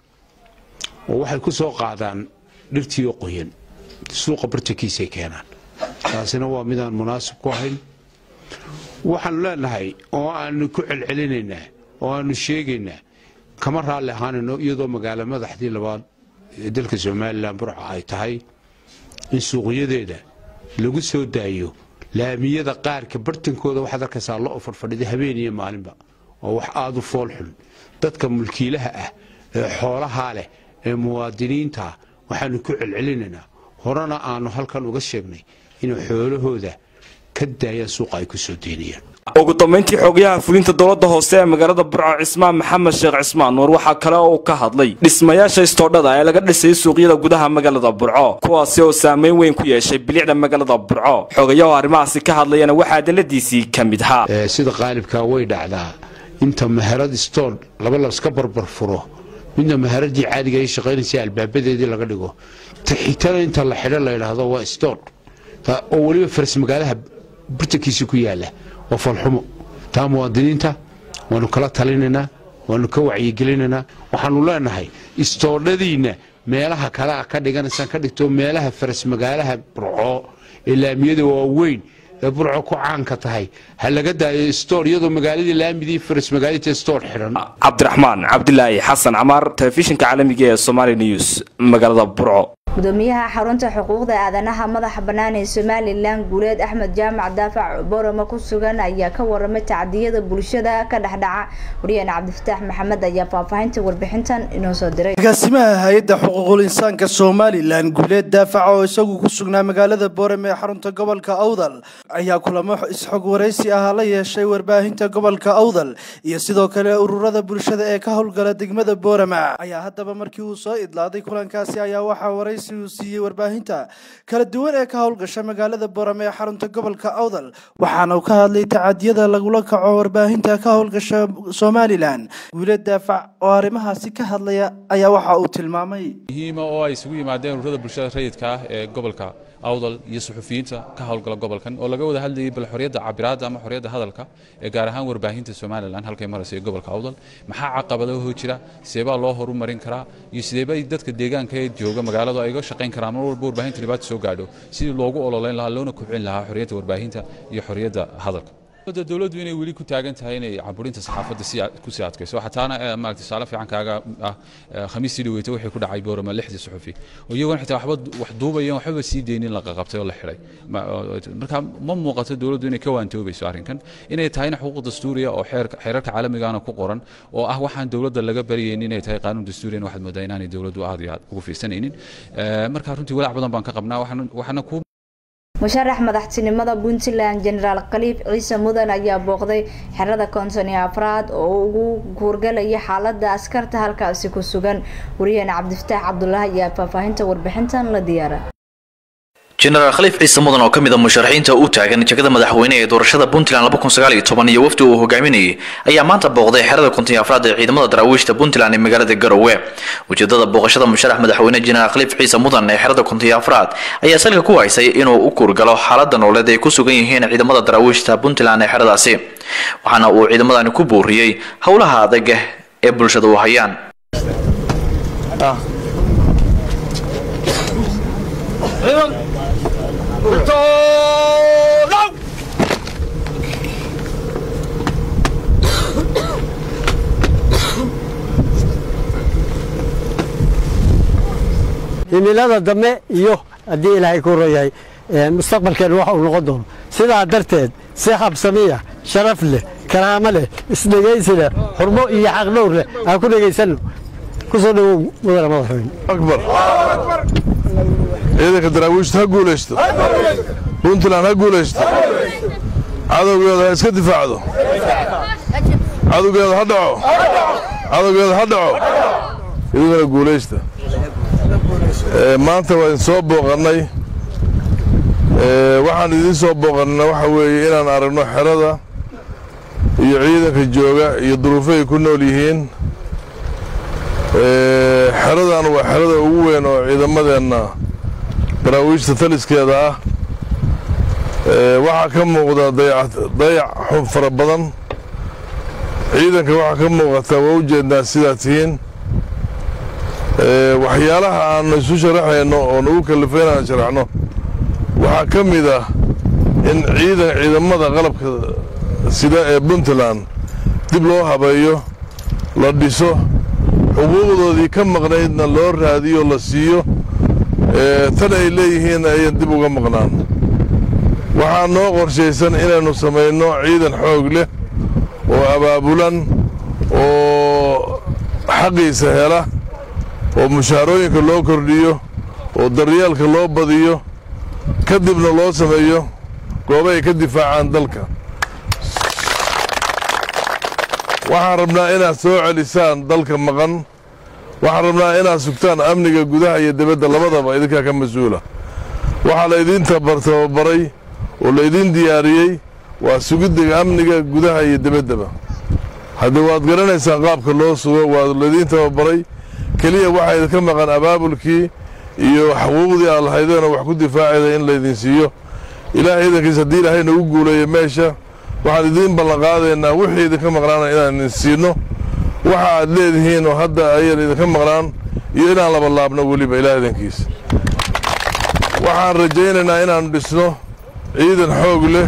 oo waxay ku soo qaadaan dhirtii oo qoyan suuqa bartankiisay keenaan taasina waa midaan munaasib ku ahayn waxaanu leenahay oo aanu ku celcelinaynaa oo aanu sheegaynaa kama raalli ahaanayno iyadoo magaalo madaxdii labaad ee dalka somalilan burco ay tahay in suuqyadeeda lagu soo daayo laamiyada qaarka bartankooda waxaad arkaysaa lo farfadhida habeen iyo maalinba waa wax aada u foolxun dadka mulkiilaha ah ee xoolahaa leh ee muwaadiniinta waxaanu ku celcelinaynaa horena aanu halkan uga sheegnay inay xoolahooda ka daayaan suuqa ay ku soo deynayaan ugu dambeyntii xogayaha fulinta dowladda hoose ee magaalada burco cismaan maxamed sheekh cismaan nuur waxaa kale oo uu ka hadlay dhismayaasha istoodhada ee laga dhisay suuqyada gudaha magaalada burco kuwaasi oo saameyn weyn ku yeeshay bilicda magaalada burco xogayaho arrimahaasi ka hadlayana waxaa adaladiisii ka mid ahaa sida qaalibkaa way dhacdaa inta meherad istoodh laba laska barbar furo midna meheradii caadiga ay shaqaynaysa albaabadeedii laga dhigo ta xigtada inta la xidho la yidhaahdo waa istoodh oo weliba faras magaalaha burtankiisa ku yaala waa falxumo taa muwaadiniinta waanu kala talinaynaa waanu ka wacyigelinaynaa waxaanu leenahay istoodhadiinna meelaha kale a ka dhiganaysaan ka dhigto meelaha faras magaalaha burco ee laamiyada waaweyn ee burco ku caanka tahay ha laga daayo istoor iyadoo magaaladii laamidii faras magaalita istoor xidhan cabdiraxmaan cabdilaahi xasan camaar telefishinka caalamiga ee somaali news magaalada burco gudoomiyaha xarunta xuquuqda aadanaha madaxa bannaan ee somalilan guuleed axmed jaamac daafac borama ku sugan ayaa ka waramay tacdiyada bulshada ka dhexdhaca wariyeen cabdifataax maxamed ayaa faahfaahinta warbixintan inoo soo diray agaasimaha hay-adda xuquuqul insaanka somalilan guuleed daafac oo isagu ku sugnaa magaalada boorame ee xarunta gobolka awdal ayaa kulamo isxog waraysi ah la yeeshay warbaahinta gobolka awdal iyo sidoo kale ururada bulshada ee ka howlgala degmada boorama ayaa haddaba markii uu soo idlaaday kulankaasi ayaa waxaa waraysi uu siiyey warbaahinta kala duwan ee ka howlgasha magaalada boorame ee xarunta gobolka awdal waxaana uu ka hadlay tacadiyada lagula kaco warbaahinta ka howlgasha somalilan guuleed daafac oo arrimahaasi ka hadlaya ayaa waxa uu tilmaamay muhiima oo ay isugu yimaadeen ururada bulshada rayidka ah ee gobolka awdal iyo suxufiyiinta ka howlgala gobolkan oo laga wada hadlayay bal xorriyadda cabiraadda ama xorriyadda hadalka ee gaar ahaan warbaahinta somalilan halkay maraysa ee gobolka awdal maxaa caqabadaho jira sideebaa loo horumarin karaa iyo sideebay dadka deegaanka ee jooga magaaladu ay ga shaqayn karaan mar walba warbaahinta dhibaata soo gaadho sidii loogu ololeyn lahaa loona kobcin lahaa xorriyadda warbaahinta iyo xorriyadda hadalka dowladdu inay weli ku taagan tahay inay caburinta saxaafadda ku sii adkayso xataana maaragtay tusaale fiican kaaga ah khamiistii dhaweyta waxay ku dhacay boorama lixdii suxufi oo iyagoona xitaa waxba wax duubayeen waxbaba sii deynin la qaqabtay oo la xidhay marka ma muuqato dowladdu inay ka waantoobayso arrinkan inay tahayna xuquuq dastuuriya oo xeerarka caalamigaana ku qoran oo ah waxaan dowladda laga baryaynin inay tahay qaanuun dastuuriyan waxaad moodaa inaanay dowladdu aad iyo aad ugu fiirsanaynin marka runtii walaac badan baan ka qabnaa waxaana ku musharax madaxtinimada puntland jenaraal khaliif ciise mudan ayaa booqday xerada konton iyo afraad oo ugu guurgalaya xaalada askarta halkaasi ku sugan wariyeen cabdifataax cabdulaahi ayaa faahfaahinta warbixintan la diyaara jenaraal khaliif ciise mudan oo ka mid a musharaxiinta u taagan jegada madaxweyne ee doorashada puntland iyo wafdi uu hogaaminayay ayaa maanta booqday xerada konton afraad ee ciidamada daraawiishta puntland ee magaalada garowe ujeedada booqashada musharax madaxweyne jenaraal khaliif ciise mudan ee xerada konton afraad ayaa salka ku haysay inuu u kuurgalo xaalada nololeed ay ku sugan yihiin ciidamada daraawiishta puntland ee xeradaasi waxaana uu ciidamadani ku booriyey howlaha adag ee bulshada u hayaan himilada dambe iyo haddii ilaahay ku royahay mustaqbalkeenu wax uu noqon doono sidaa darteed si habsamiya sharaf leh karaamo leh isdhegaysi leh xurmo iyo xaqdhowr leh aan ku dhegaysanno ku soo dhowow mudane madaxweyne akbar ciidanka daraawiishta ha guulaysto puntland ha guulaysto cadowgeeda ha iska difaacdo cadowgeeda ha dhaco cadowgeeda ha dhaco idugana guulaysta maanta waa idin soo booqannay waxaan idiin soo booqannayna waxa weeye inaan aragno xerada iyo ciidanka jooga iyo duruufahay ku nool yihiin xeradan waa xerada ugu weyn oo ciidamadeenna daraawiishta taliskeeda ah waxaa ka muuqda dayac xub fara badan ciidanka waxaa ka muuqata waa u jeednaa sidaa tihiin waxyaalaha aanu isu sharaxayno oo nagu kallifay inaan sharaxno waxaa ka mid ah in ciidan ciidamada qalabka sida ee puntland dib loo habeeyo la dhiso xuquuqdoodii ka maqnaydna loo raadiyo la siiyo tan ay leeyihiinna ayan dib uga maqnaan waxaa noo qorshaysan inaynu samayno ciidan xoog leh oo abaabulan oo xaqiisa hela oo mushaarooyinka loo kordhiyo oo daryeelka loo badiyo kadibna loo sameeyo goobo ay ka difaacaan dalka waxaan rabnaa inaad soo celisaan dalka maqan waxaan rabnaa inaad sugtaan amniga gudaha iyo dibadda labadaba idinkaa ka mas-uula waxaa laydin tababaray oo laydin diyaariyey waa sugidda amniga gudaha iyo dibaddaba haddii waad garanaysaan qaabka loo sugo waa laydin tababaray keliya waxaa idinka maqan abaabulkii iyo xuquuqdii aad lahaydeenoo wax ku difaacayda in laydin siiyo ilaahay idankiis haddii ilaahay nagu guuleeyo meesha waxaan idiin ballanqaadaynaa wixii idinka maqnaana inaan idin siinno waxa aad leedihiin oo hadda ayan idinka maqnaan iyo inaan labalaabno weliba ilaah idankiis waxaan rajaynaynaa inaannu dhisno ciidan xoog leh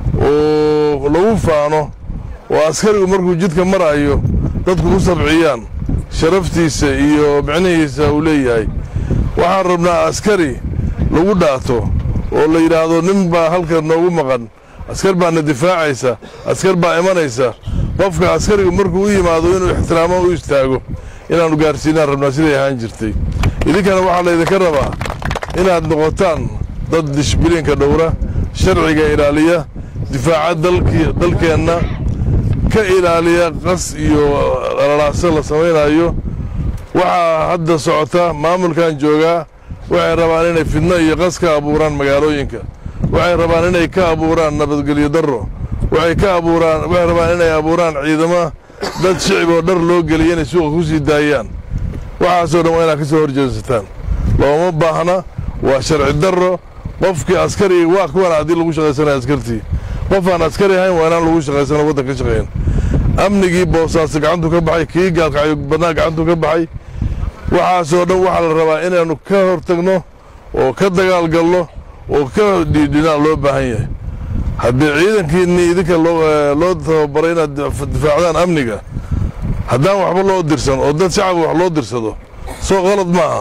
oo lagu faano oo askarigu markuu jidka marayo dadku ku sabciyaan sharaftiisa iyo micnihiisa uu leeyahay waxaan rabnaa askari lagu dhaato oo la yidhaahdo nin baa halka noogu maqan askar baana difaacaysa askar baa imanaysa qofka askarigu markuu u yimaado inuu ixtiraamo u istaago inaannu gaarsiinaan rabnaa siday ahaan jirtay idinkana waxaa laydinka rabaa inaad noqotaan dad dishbilinka dhowra sharciga ilaaliya difaaca dalkeenna ka ilaaliya qas iyo dhalalaase la samaynayo waxaa hadda socota maamulkan joogaa waxay rabaan inay fidno iyo qas ka abuuraan magaalooyinka waxay rabaan inay ka abuuraan nabadgelyo darro waxay ka abuuraan waxay rabaan inay abuuraan ciidamo dad shicib oo dhar loo geliya inay suuqa ku sii daayaan waxaasoo dhan waa inaad ka soo horjeesataan looma baahna waa sharci darro qofkii askariga waa kuwan haddii lagu shaqaysanaya askartii qof aan askari ahayn waa inaan lagu shaqaysano waddan ka shaqeyn amnigii boosaasi gacantu ka baxay kii gaalkacyo badnaa gacantu ka baxay waxaasoo dhan waxaa la rabaa inaannu ka hortagno oo ka dagaalgalno oo ka dhiidhinaan loo baahan yahay haddii ciidankiinnii idinka loo tababaray inaad difaacdaan amniga haddaan waxba loo dirsan oo dad shacabka wax loo dirsado soo qalad maaha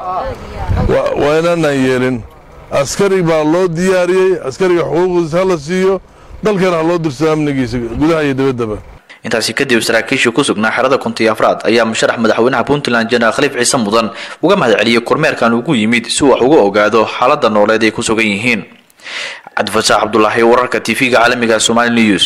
waa inaanaan yeelin askari baa loo diyaariyey askariga xuquuqdiisa ha la siiyo dalkana ha loo dirsado amnigiisa gudaha iyo dibaddaba intaasi kadib saraakiishii ku sugnaa xerada kuntiyo afraad ayaa musharax madaxweynaha puntland jenaraal khaliif ciise mudan uga mahad celiyey kormeerkan ugu yimid si wax uga ogaado xaaladda nooleed ay ku sugan yihiin cabdifataax cabdulaahi wararka tv-ga caalamiga somali news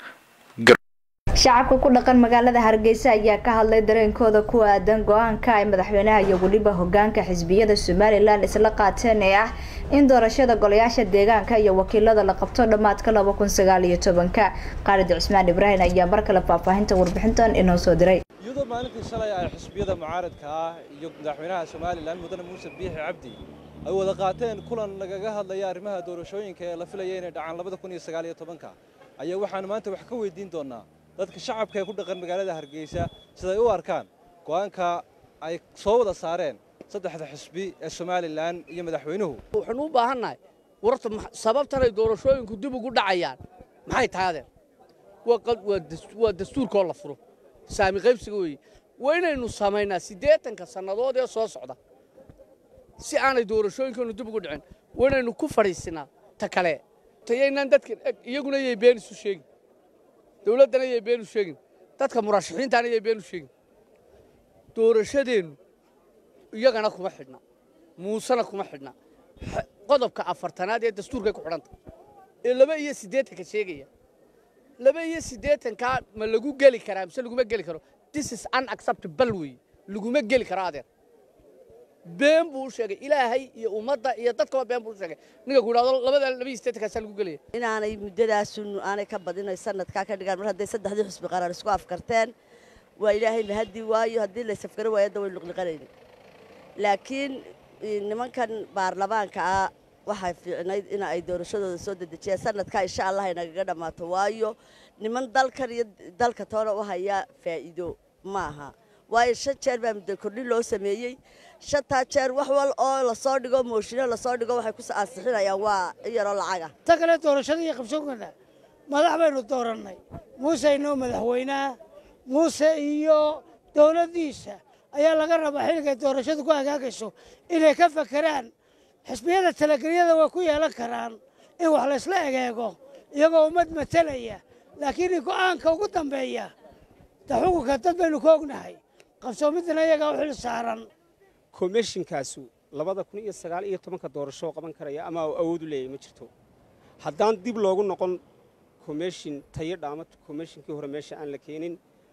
shacabka ku dhaqan magaalada hargeysa ayaa ka hadlay dareenkooda ku aadan go-aanka ay madaxweynaha iyo weliba hogaanka xisbiyada somalilan isla qaateen ee ah in doorashada golayaasha deegaanka iyo wakiilada la qabto dhammaadka laba kun sagaal iyo tobanka qaalid cusmaan ibraahim ayaa mar kale faahfaahinta warbixintan inoo soo diray iyadoo maalintii shalay ay xisbiyada mucaaradka ah iyo madaxweynaha somalilan mudane muuse biixi cabdi ay wada qaateen kulan lagaga hadlaya arrimaha doorashooyinka ee la filaya inay dhacaan labada kun iyo sagaal iyo tobanka ayaa waxaanu maanta wax ka weydiin doonaa dadka shacabka ee ku dhaqan magaalada hargeysa siday u arkaan go'aanka ay soo wada saareen saddexda xisbi ee somalilan iyo madaxweynuhu waxaanu u baahannahay warta sababtanay doorashooyinku dib ugu dhacayaan maxay tahay adeer waa dastuurkoo la furo saami qaybsiga weeye waa inaynu samaynaa siddeetanka sannadood ee soo socda si aanay doorashooyinkeenu dib ugu dhicin waa inaynu ku fadhiisinaa ta kale tayaynaan dadka iyaguna yay been isu sheegin dawladdana yay been u sheegin dadka murashaxiintaana yay been u sheegin doorashadeennu iyagana kuma xidhna muusena kuma xidhna qodobka afartanaad ee dastuurkay ku xidhanta ee laba iyo siddeetanka sheegaya laba iyo siddeetankaa ma lagu geli karaa mise laguma geli karo this is unacceptable weeye laguma geli karo adeer been buu u sheegay ilaahay iyo ummadda iyo dadkaba been buu u sheegay ninka ku yidhahdo labada laba iyo siddeetankaasaa lagu gelaya inaanay muddadaasun aanay ka badinay sanadkaa ka dhigaan mar hadday saddexdii xusbi qaraar isku afkarteen waa ilaahay mahadii waayo haddii la safgaro waayo hadda way luqliqanayni laakiin nimankan baarlamaanka ah waxay fiicnayd in ay doorashadooda soo dedejiyaan sanadkaa insha allah ay nagaga dhammaato waayo niman dalkan iyo dalka toona u hayaa faa'iido maaha waayo shan jeer baa muddo kordhin loo sameeyey shantaa jeer wax wal oo lasoo dhigo mooshinno lasoo dhigo waxay ku ansixinayaan waa iyaroo lacaga ta kale doorashada iyo qabsoonkana madax baynu doorannay muuse inoo madaxweynaha muuse iyo dowladdiisa ayaa laga rabaa xilligay doorashadu ku hagaagayso inay ka fakeraan xisbiyada talagelyada way ku yeelan karaan in wax laysla egeego iyagoo ummad matalaya laakiin go'aanka ugu dambeeya ta xukunka dad baynu ka ognahay qabsoomiddana iyagaa u xil saaran komishinkaasu labada kun iyo sagaal iyo tobanka doorasho qaban karaya ama awood u leeyahay ma jirto haddaan dib loogu noqon komishin tayadha ama komishinkii hore meesha aan la keenin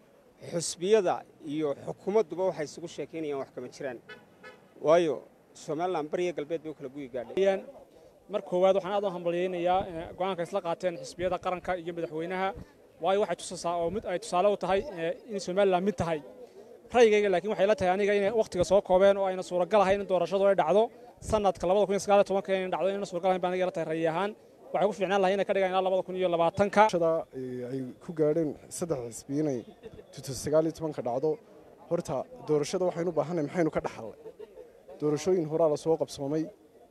xusbiyada iyo xukuumadduba waxay isugu sheekaynayaan wax kama jiraan waayo somalilan bariya galbeed bay u kala guyi gaadheen mar koowaad waxaan aad u hambalyaynayaa go'aanka isla qaateen xisbiyada qaranka iyo madaxweynaha waayo waxay tusaysaa oo mid ay tusaale u tahay in somalilan mid tahay ra'yigayga laakiin waxay la tahay aniga inay wakhtiga soo koobeen oo ayna suuragal ahayn in doorashadu ay dhacdo sanadka labada kun iyo sagaal iyo tobanka inay dhacdo inayna suuragal ahayn baan aniga la tahay ra'yi ahaan waxay ku fiicnaan lahay inay ka dhigaan ilaa labada kun iyo labaatanka ay ku gaadheen saddex xisbi inay sagaal iyo tobanka dhacdo horta doorashada waxaynu u baahanay maxaynu ka dhaxalnay doorashooyin horaa lasoo qabsoomay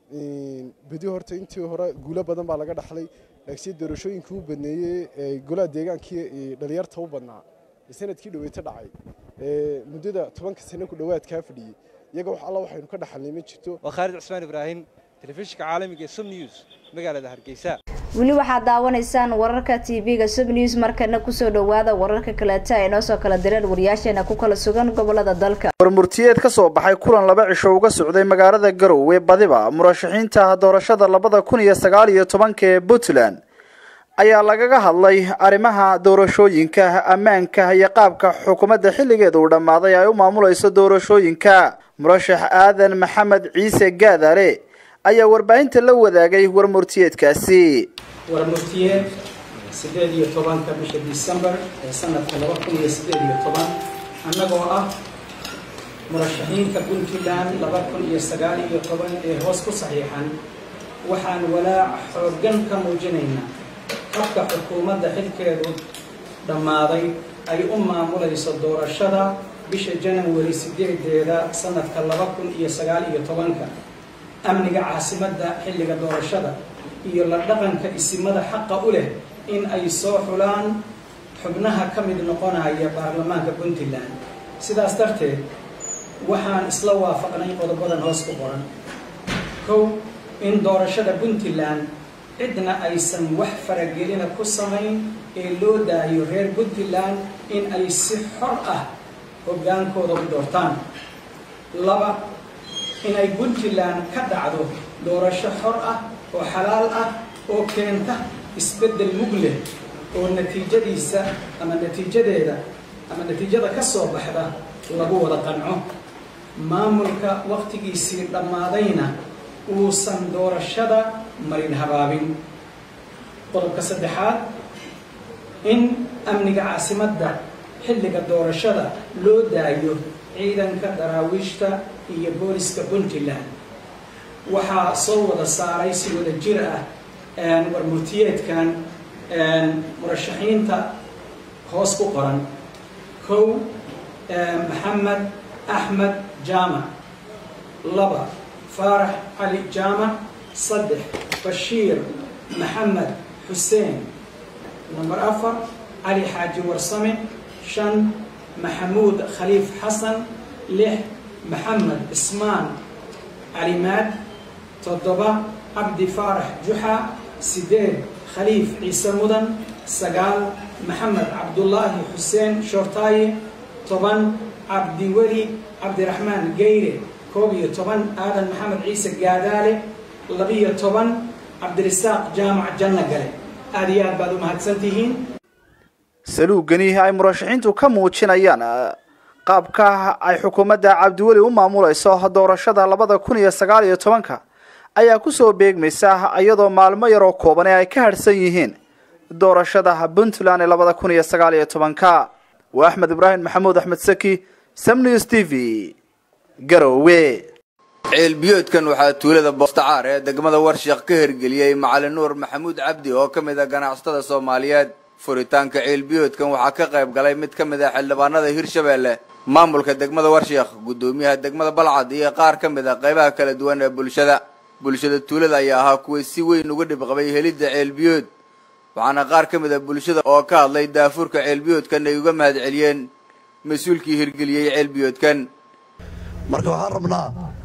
bedi horta intii hore guulo badan baa laga dhaxlay laakiinse doorashooyinkii u badneeyey ee golaha deegaankii dhalinyarta u badnaa ee sanadkii dhaweyta dhacay ee muddada tobanka sano ku dhowaad kaa fadhiyey iyaga wax alla waxaynu ka dhaxalnay ma jirto waa khaalid cusmaan ibraahim telefishinka caalamiga ee sub news magaalada hargeysa weli waxaad daawanaysaan wararka tv-ga sub news markana kusoo dhawaada wararka kaleeta ay noo soo kala direen wariyaasheena ku kala sugan gobolada dalka warmurtiyeed ka soo baxay kulan laba cisho uga socday magaalada garowe badiba murashaxiinta doorashada labada kun iyo sagaal iyo tobanka ee puntland ayaa lagaga hadlay arrimaha doorashooyinka ammaanka iyo qaabka xukuumadda xilligeeda uu dhammaaday ay u maamulayso doorashooyinka murashax aadan maxamed ciise gaadare ayaa warbaahinta la wadaagay warmurtiyeedkaasi warmurtiyeed sideed iyo tobanka bisha disembar ee sanadka laba kun iyo sideed iyo toban annagoo ah murashaxiinta puntland laba kun iyo sagaal iyo toban ee hoos ku saxiixan waxaan walaac xooggan ka muujinaynaa habka xukuumadda xilkeedu dhammaaday ay u maamulayso doorashada bisha janawari sideedeeda sanadka laba kun iyo sagaal iyo tobanka amniga caasimadda xilliga doorashada iyo la dhaqanka isimada xaqa u leh in ay soo xulaan xubnaha ka mid noqonaya baarlamaanka puntland sidaas darteed waxaan isla waafaqnay qodobadan hoos ku qoran kow in doorashada puntland cidna aysan wax faragelina ku samayn ee loo daayo reer puntland in ay si xor ah hoggaankooda u doortaan laba inay puntland ka dhacdo doorasho xor ah oo xalaal ah oo keenta isbeddel mug leh oo natiijadiisa ama natiijadeeda ama natiijada ka soo baxda lagu wada qanco maamulka wakhtigiisii dhammaadayna uusan doorashada marin habaabin qodobka saddexaad in amniga caasimadda xilliga doorashada loo daayo ciidanka daraawiishta iyo booliska puntland waxaa soo wada saaray si wada jir ah warmurtiyeedkan murashaxiinta hoos ku qoran kow maxamed axmed jaamac laba faarax cali jaamac saddex bashiir maxamed xuseen namber afar cali xaaji warsame shan maxamuud khaliif xasan lix maxamed ismaan calimaad toddoba cabdi faarax juxa sideed khaliif ciise mudan sagaal maxamed cabdulaahi xuseen shoortaaye toban cabdiweli cabdiraxmaan geyre koob iyo toban aadan maxamed ciise gaadaale labiyo toban cabdirisaaq jaamac janno gale aada iyo aad baad u mahadsantihiin saluugani ay murashaxiintu ka muujinayaan qaabka ay xukuumadda cabdiweli u maamulayso doorashada labada kun iyo sagaal iyo tobanka ayaa kusoo beegmaysa iyadoo maalmo yaroo kooban ee ay ka harhsan yihiin doorashada puntland ee labada kun iyo sagaal iyo tobanka waa axmed ibraahim maxamuud axmed saki samnews t v garowe ceelbiyoodkan waxaa tuulada boostacaar ee degmada warshiq ka hirgeliyey macalin nuur maxamuud cabdi oo ka mid a ganacsatada soomaaliyeed furitaanka ceelbiyoodkan waxaa ka qayb galay mid ka mid ah xildhibaanada hirshabeelle maamulka degmada warshiq guddoomiyaha degmada balcad iyo qaar ka mid a qaybaha kala duwan ee bulshada bulshada tuulada ayaa ahaa kuway si weyn uga dhibqabay helidda ceelbiyood waxaana qaar ka mid a bulshada oo ka hadlay daafurka ceelbiyoodkan ay uga mahad celiyeen mas-uulkii hirgeliyey ceelbiyoodkan marka waxaan rabnaa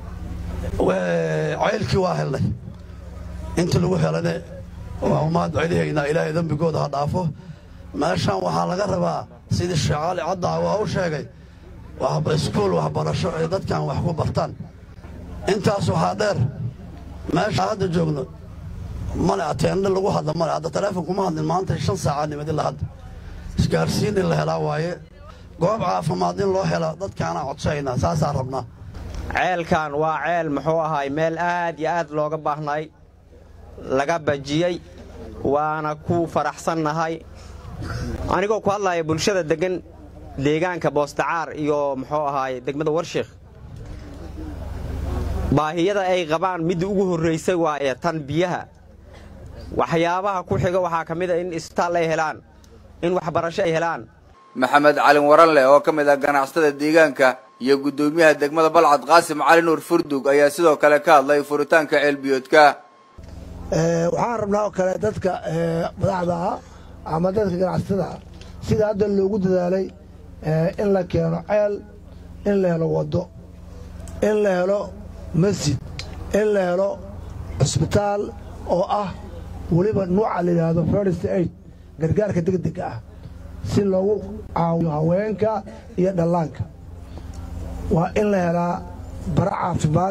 ceylkii waa helnay intii lagu helane waa umaad celihaynaa ilaahay dembigooda ha dhaafo meeshaan waxaa laga rabaa sidii sheekh cali caddaa waa u sheegay iskuul waxbarasho ay dadkan wax ku bartaan intaas waxaa dheer meesha hadda joogno male ateendhe lagu hadla male hadda taleefon kuma hadlin maanta shan saacaa nimadi la hadda isgaarsiin in la helaa waaye goob caafimaad in loo helo dadkaana codsaynaa saasaa rabnaa ceelkan waa ceel muxuu ahaay meel aad iyo aad looga baahnay laga bajiyey waana ku faraxsannahay anigoo ku hadlaya bulshada deggan deegaanka boostacaar iyo muxuu ahaay degmada warshiikh baahiyada ay qabaan midda ugu horraysay waaye tan biyaha waxyaabaha ku xiga waxaa ka mid a in isbitaal ay helaan in waxbarasho ay helaan maxamed calin waranleh oo ka mid ah ganacsatada deegaanka iyo guddoomiyaha degmada balcad qaasim cali nuur furdug ayaa sidoo kale ka hadlay furitaanka ceelbiyoodka waxaan rabnaa oo kale dadka madaxda ah ama dadka ganacsatada ah sida hadda loogu dadaalay in la keeno ceel in la helo waddo in la helo masjid in la helo cisbitaal oo ah weliba nuuca la yidhaahdo first aid gargaarka degdega ah si loogu caawiyo haweenka iyo dhallaanka waa in la helaa bara caafimaad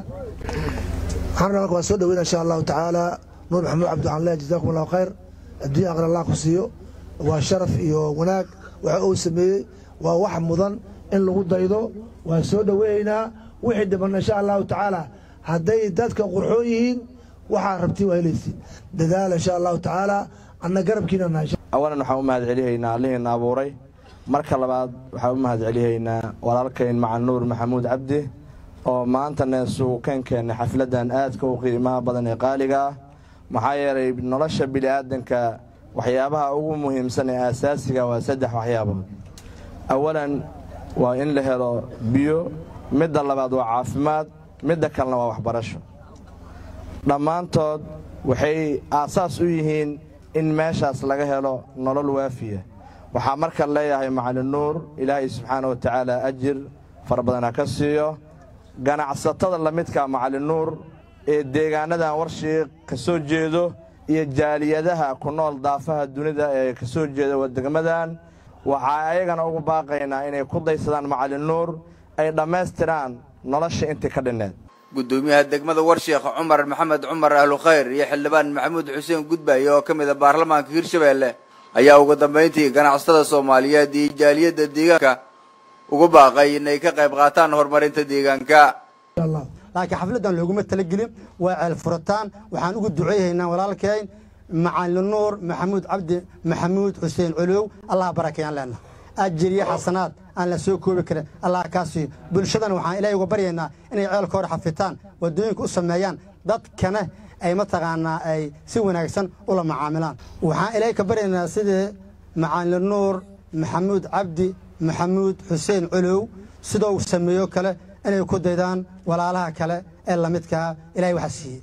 waxaan rabnaa waa soo dhaweyna insha allahu tacaala nuur maxamuud cabdicanle jazaakum allahu khayr adduunya aqri allah ku siiyo waa sharaf iyo wanaag waxa uu sameeyey waa wax mudan in lagu daydo waa soo dhoweynaynaa wixii dhiban insha allahu tacaala hadday dadka qurxoon yihiin waxaa rabtiin waa helaysiin dadaala insha allahu tacaala anna garabkiina nahay awalan waxaan u mahad celihaynaa allihiina abuuray marka labaad waxaan u mahad celihaynaa walaalkayn macan nuur maxamuud cabdi oo maantana isugu keenkeenna xafladdan aadka u qiimaha badan ee qaaliga ah maxaa yeelay nolosha bini'aadanka waxyaabaha ugu muhiimsan ee aasaasiga waa saddex waxyaabood awalan waa in la helo biyo midda labaad waa caafimaad midda kalena waa waxbarasho dhammaantood waxay aasaas u yihiin in meeshaas laga helo nolol waafiya waxaa marka leeyahay macalin nuur ilaahay subxaana wa tacaala ajir fara badan ha ka siiyo ganacsatada lamidka macalin nuur ee deegaanadan warshiiq ka soo jeedo iyo jaaliyadaha ku nool daafaha dunida ee ka soo jeeda wadegmadan waxaa ayagana ugu baaqaynaa inay ku daysadaan macalin nuur ay dhammaystiraan nolosha intii ka dhinneed guddoomiyaha degmada warshiikh cumar maxamed cumar ahlu khayr iyo xildhibaan maxamuud xuseen gudbaaye oo ka mid a baarlamaanka hirshabeelle ayaa ugu dambayntii ganacsatada soomaaliyeed iyo jaaliyadda deegaanka ugu baaqay inay ka qayb qaataan horumarinta deegaanka laakiin xafladdan looguma talagelin waa ceel furitaan waxaan ugu duceeyaynaa walaalkeen macalin nuur maxamuud cabdi maxamuud xuseen colow allah barakeeyaan leenna ajiriyo xasanaad aan la soo koobi karin allah kaa siiyo bulshadana waxaan ilaahay uga baryaynaa inay ceelka hor xafitaan waddooyinka u sameeyaan dadkana ay mataqaanaa ay si wanaagsan ula macaamilaan waxaan ilaahay ka baryaynaa sidii macalin nuur maxamuud cabdi maxamuud xuseen colow sidoo sameeyo kale inay ku daydaan walaalaha kale ee lamidkaa ilahay waxaa siiyey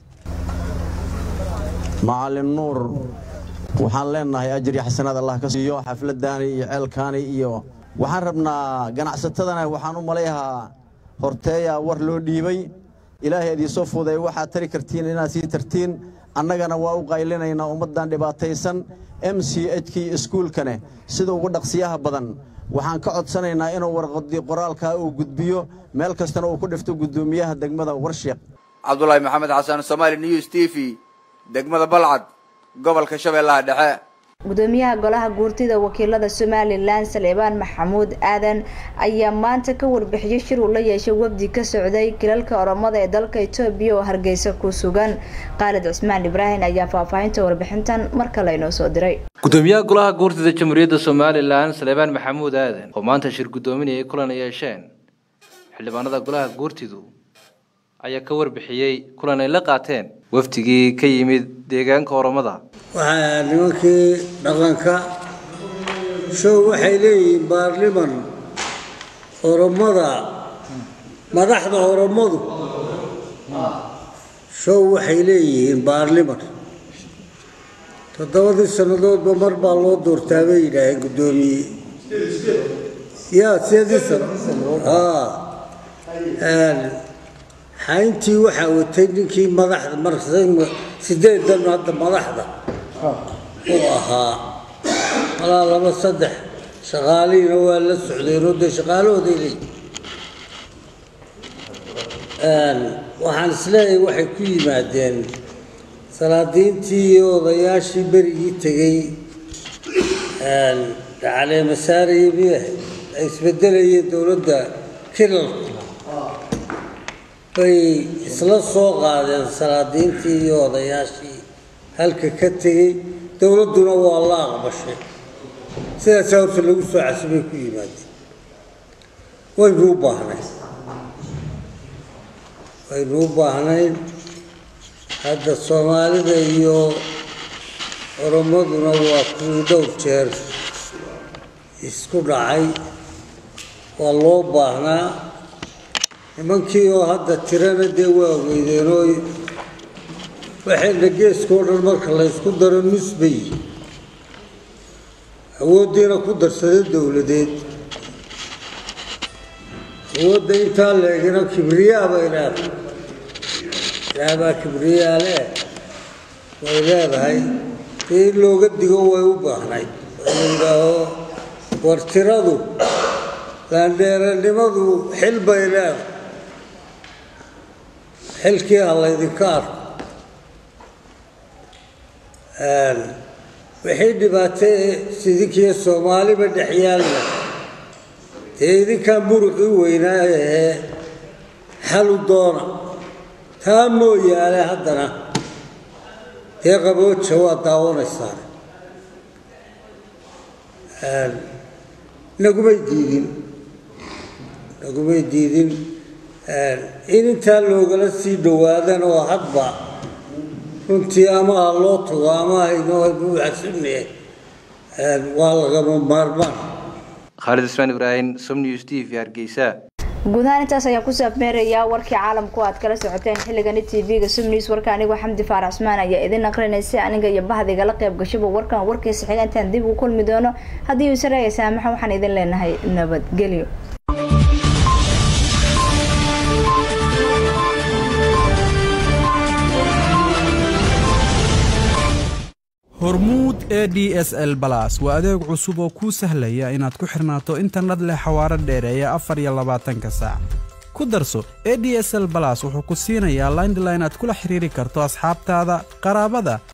macalin nuur waxaan leenahay ajir iyo xasanaad allah ka siiyo xafladdaani iyo ceelkaani iyo waxaan rabnaa ganacsatadana waxaan u malayahaa horteeyaa war loo dhiibay ilaahay idiinsoo fuuday waxaad tari kartiin inaad sii tartiin annagana waa u qaylinaynaa ummaddan dhibaataysan m c h kii iskuulkane sida ugu dhaqsiyaha badan waxaan ka codsanaynaa inuu warqadii qoraalkaa uu gudbiyo meel kastana uu ku dhifto guddoomiyaha degmada warshiiq cabdulaahi maxamed xasan somaali news t v degmada balcad gobolka shabeellaha dhexe gudoomiyaha golaha guurtida wakiilada somalilan saleebaan maxamuud aadan ayaa maanta ka warbixiyey shir uu la yeeshay wafdi ka socday kilalka oromada ee dalka etoobiya oo hargeysa ku sugan khaalid cismaan ibraahim ayaa faahfaahinta warbixintan mar kale inoo soo diray gudoomiyaha golaha guurtida jamhuuriyadda somalilan saleebaan maxamuud aadan oo maanta shir gudoominayay kulan ay yeesheen xildhibaanada golaha guurtidu ayaa ka warbixiyey kulan ay la qaateen wafdigii ka yimid deegaanka oromada waxaa nimankii dhaqanka show waxay leeyihiin baarliman oromada madaxda oromadu show waxay leeyihiin baarliman toddobadii sannadoodba mar baa loo doortaa bay yidhaaheen guddoomiye yaa sideedii sano xayntii waxaa watay ninkii madaxda mar sideedan hadda madaxda uu ahaa malaa laba saddex shaqaalihiina waa la socdeenoo dee shaqaalahooday leeyihin waxaan isleeyahay waxay ku yimaadeen salaadiintii iyo odayaashii berigii tegey caleemasaariyo miyaha ay isbedelayeen dowladda kilalka bay isla soo qaadeen salaadiintii iyo odayaashii halka ka tegey dowladduna waa la aqbashay sidaasaa horta lagu soo casibay ku yimaadeen waynu u baahnayn waynu u baahnayn hadda soomaalida iyo oromaduna waa kuwii dhowr jeer isku dhacay waa loo baahnaa nimankii oo hadda tirana dee waa weydeenoo waxayna geeskao dhan marka la ysku daro nusbay awooddiina ku darsada dowladeed awoodda intaa leegina kibriyaa bay leedahay ilaahbaa kibriyaa leh way leedahay dee in looga digo way u baahnayd oo la yidhaaho war tiradu laandheeranimadu xil bay leedahay xilkii ha laydinka arko wixii dhibaato sidinkiiyo soomaaliba dhex yaalna dee idinkaa muruqii weynaa ahee xalu doona taa mooyaane haddana dee qabooja waa daawanaysaan nagumay diidin nagumay diidin in intaa loogala sii dhowaadan oo hadba runtii ama ha loo tago ama haynoo xasunne waa lagama maarmaan khaalid ismaan ibraahim somnews t v hargeysa guud ahaan intaas ayaa ku saabmeerayaa warkii caalamku aad kala socoteen xilligani tv-ga somnews warka anigoo xamdi faarax cusmaan ayaa idin aqrinaysay aniga iyo bahdigala qayb gashaba warkan warkiisa xiga intaan dib u kulmi doono haddii uu saraya saamaxa waxaan idin leenahay nabadgelyo hormuud e d s l balas waa adeeg cusub oo kuu sahlaya inaad ku xirnaato internet leh xawaaro dheereeya afar iyo labaatanka saac ku darso e d s l balas wuxuu ku siinayaa laindline aad kula xiriiri karto asxaabtaada qaraabada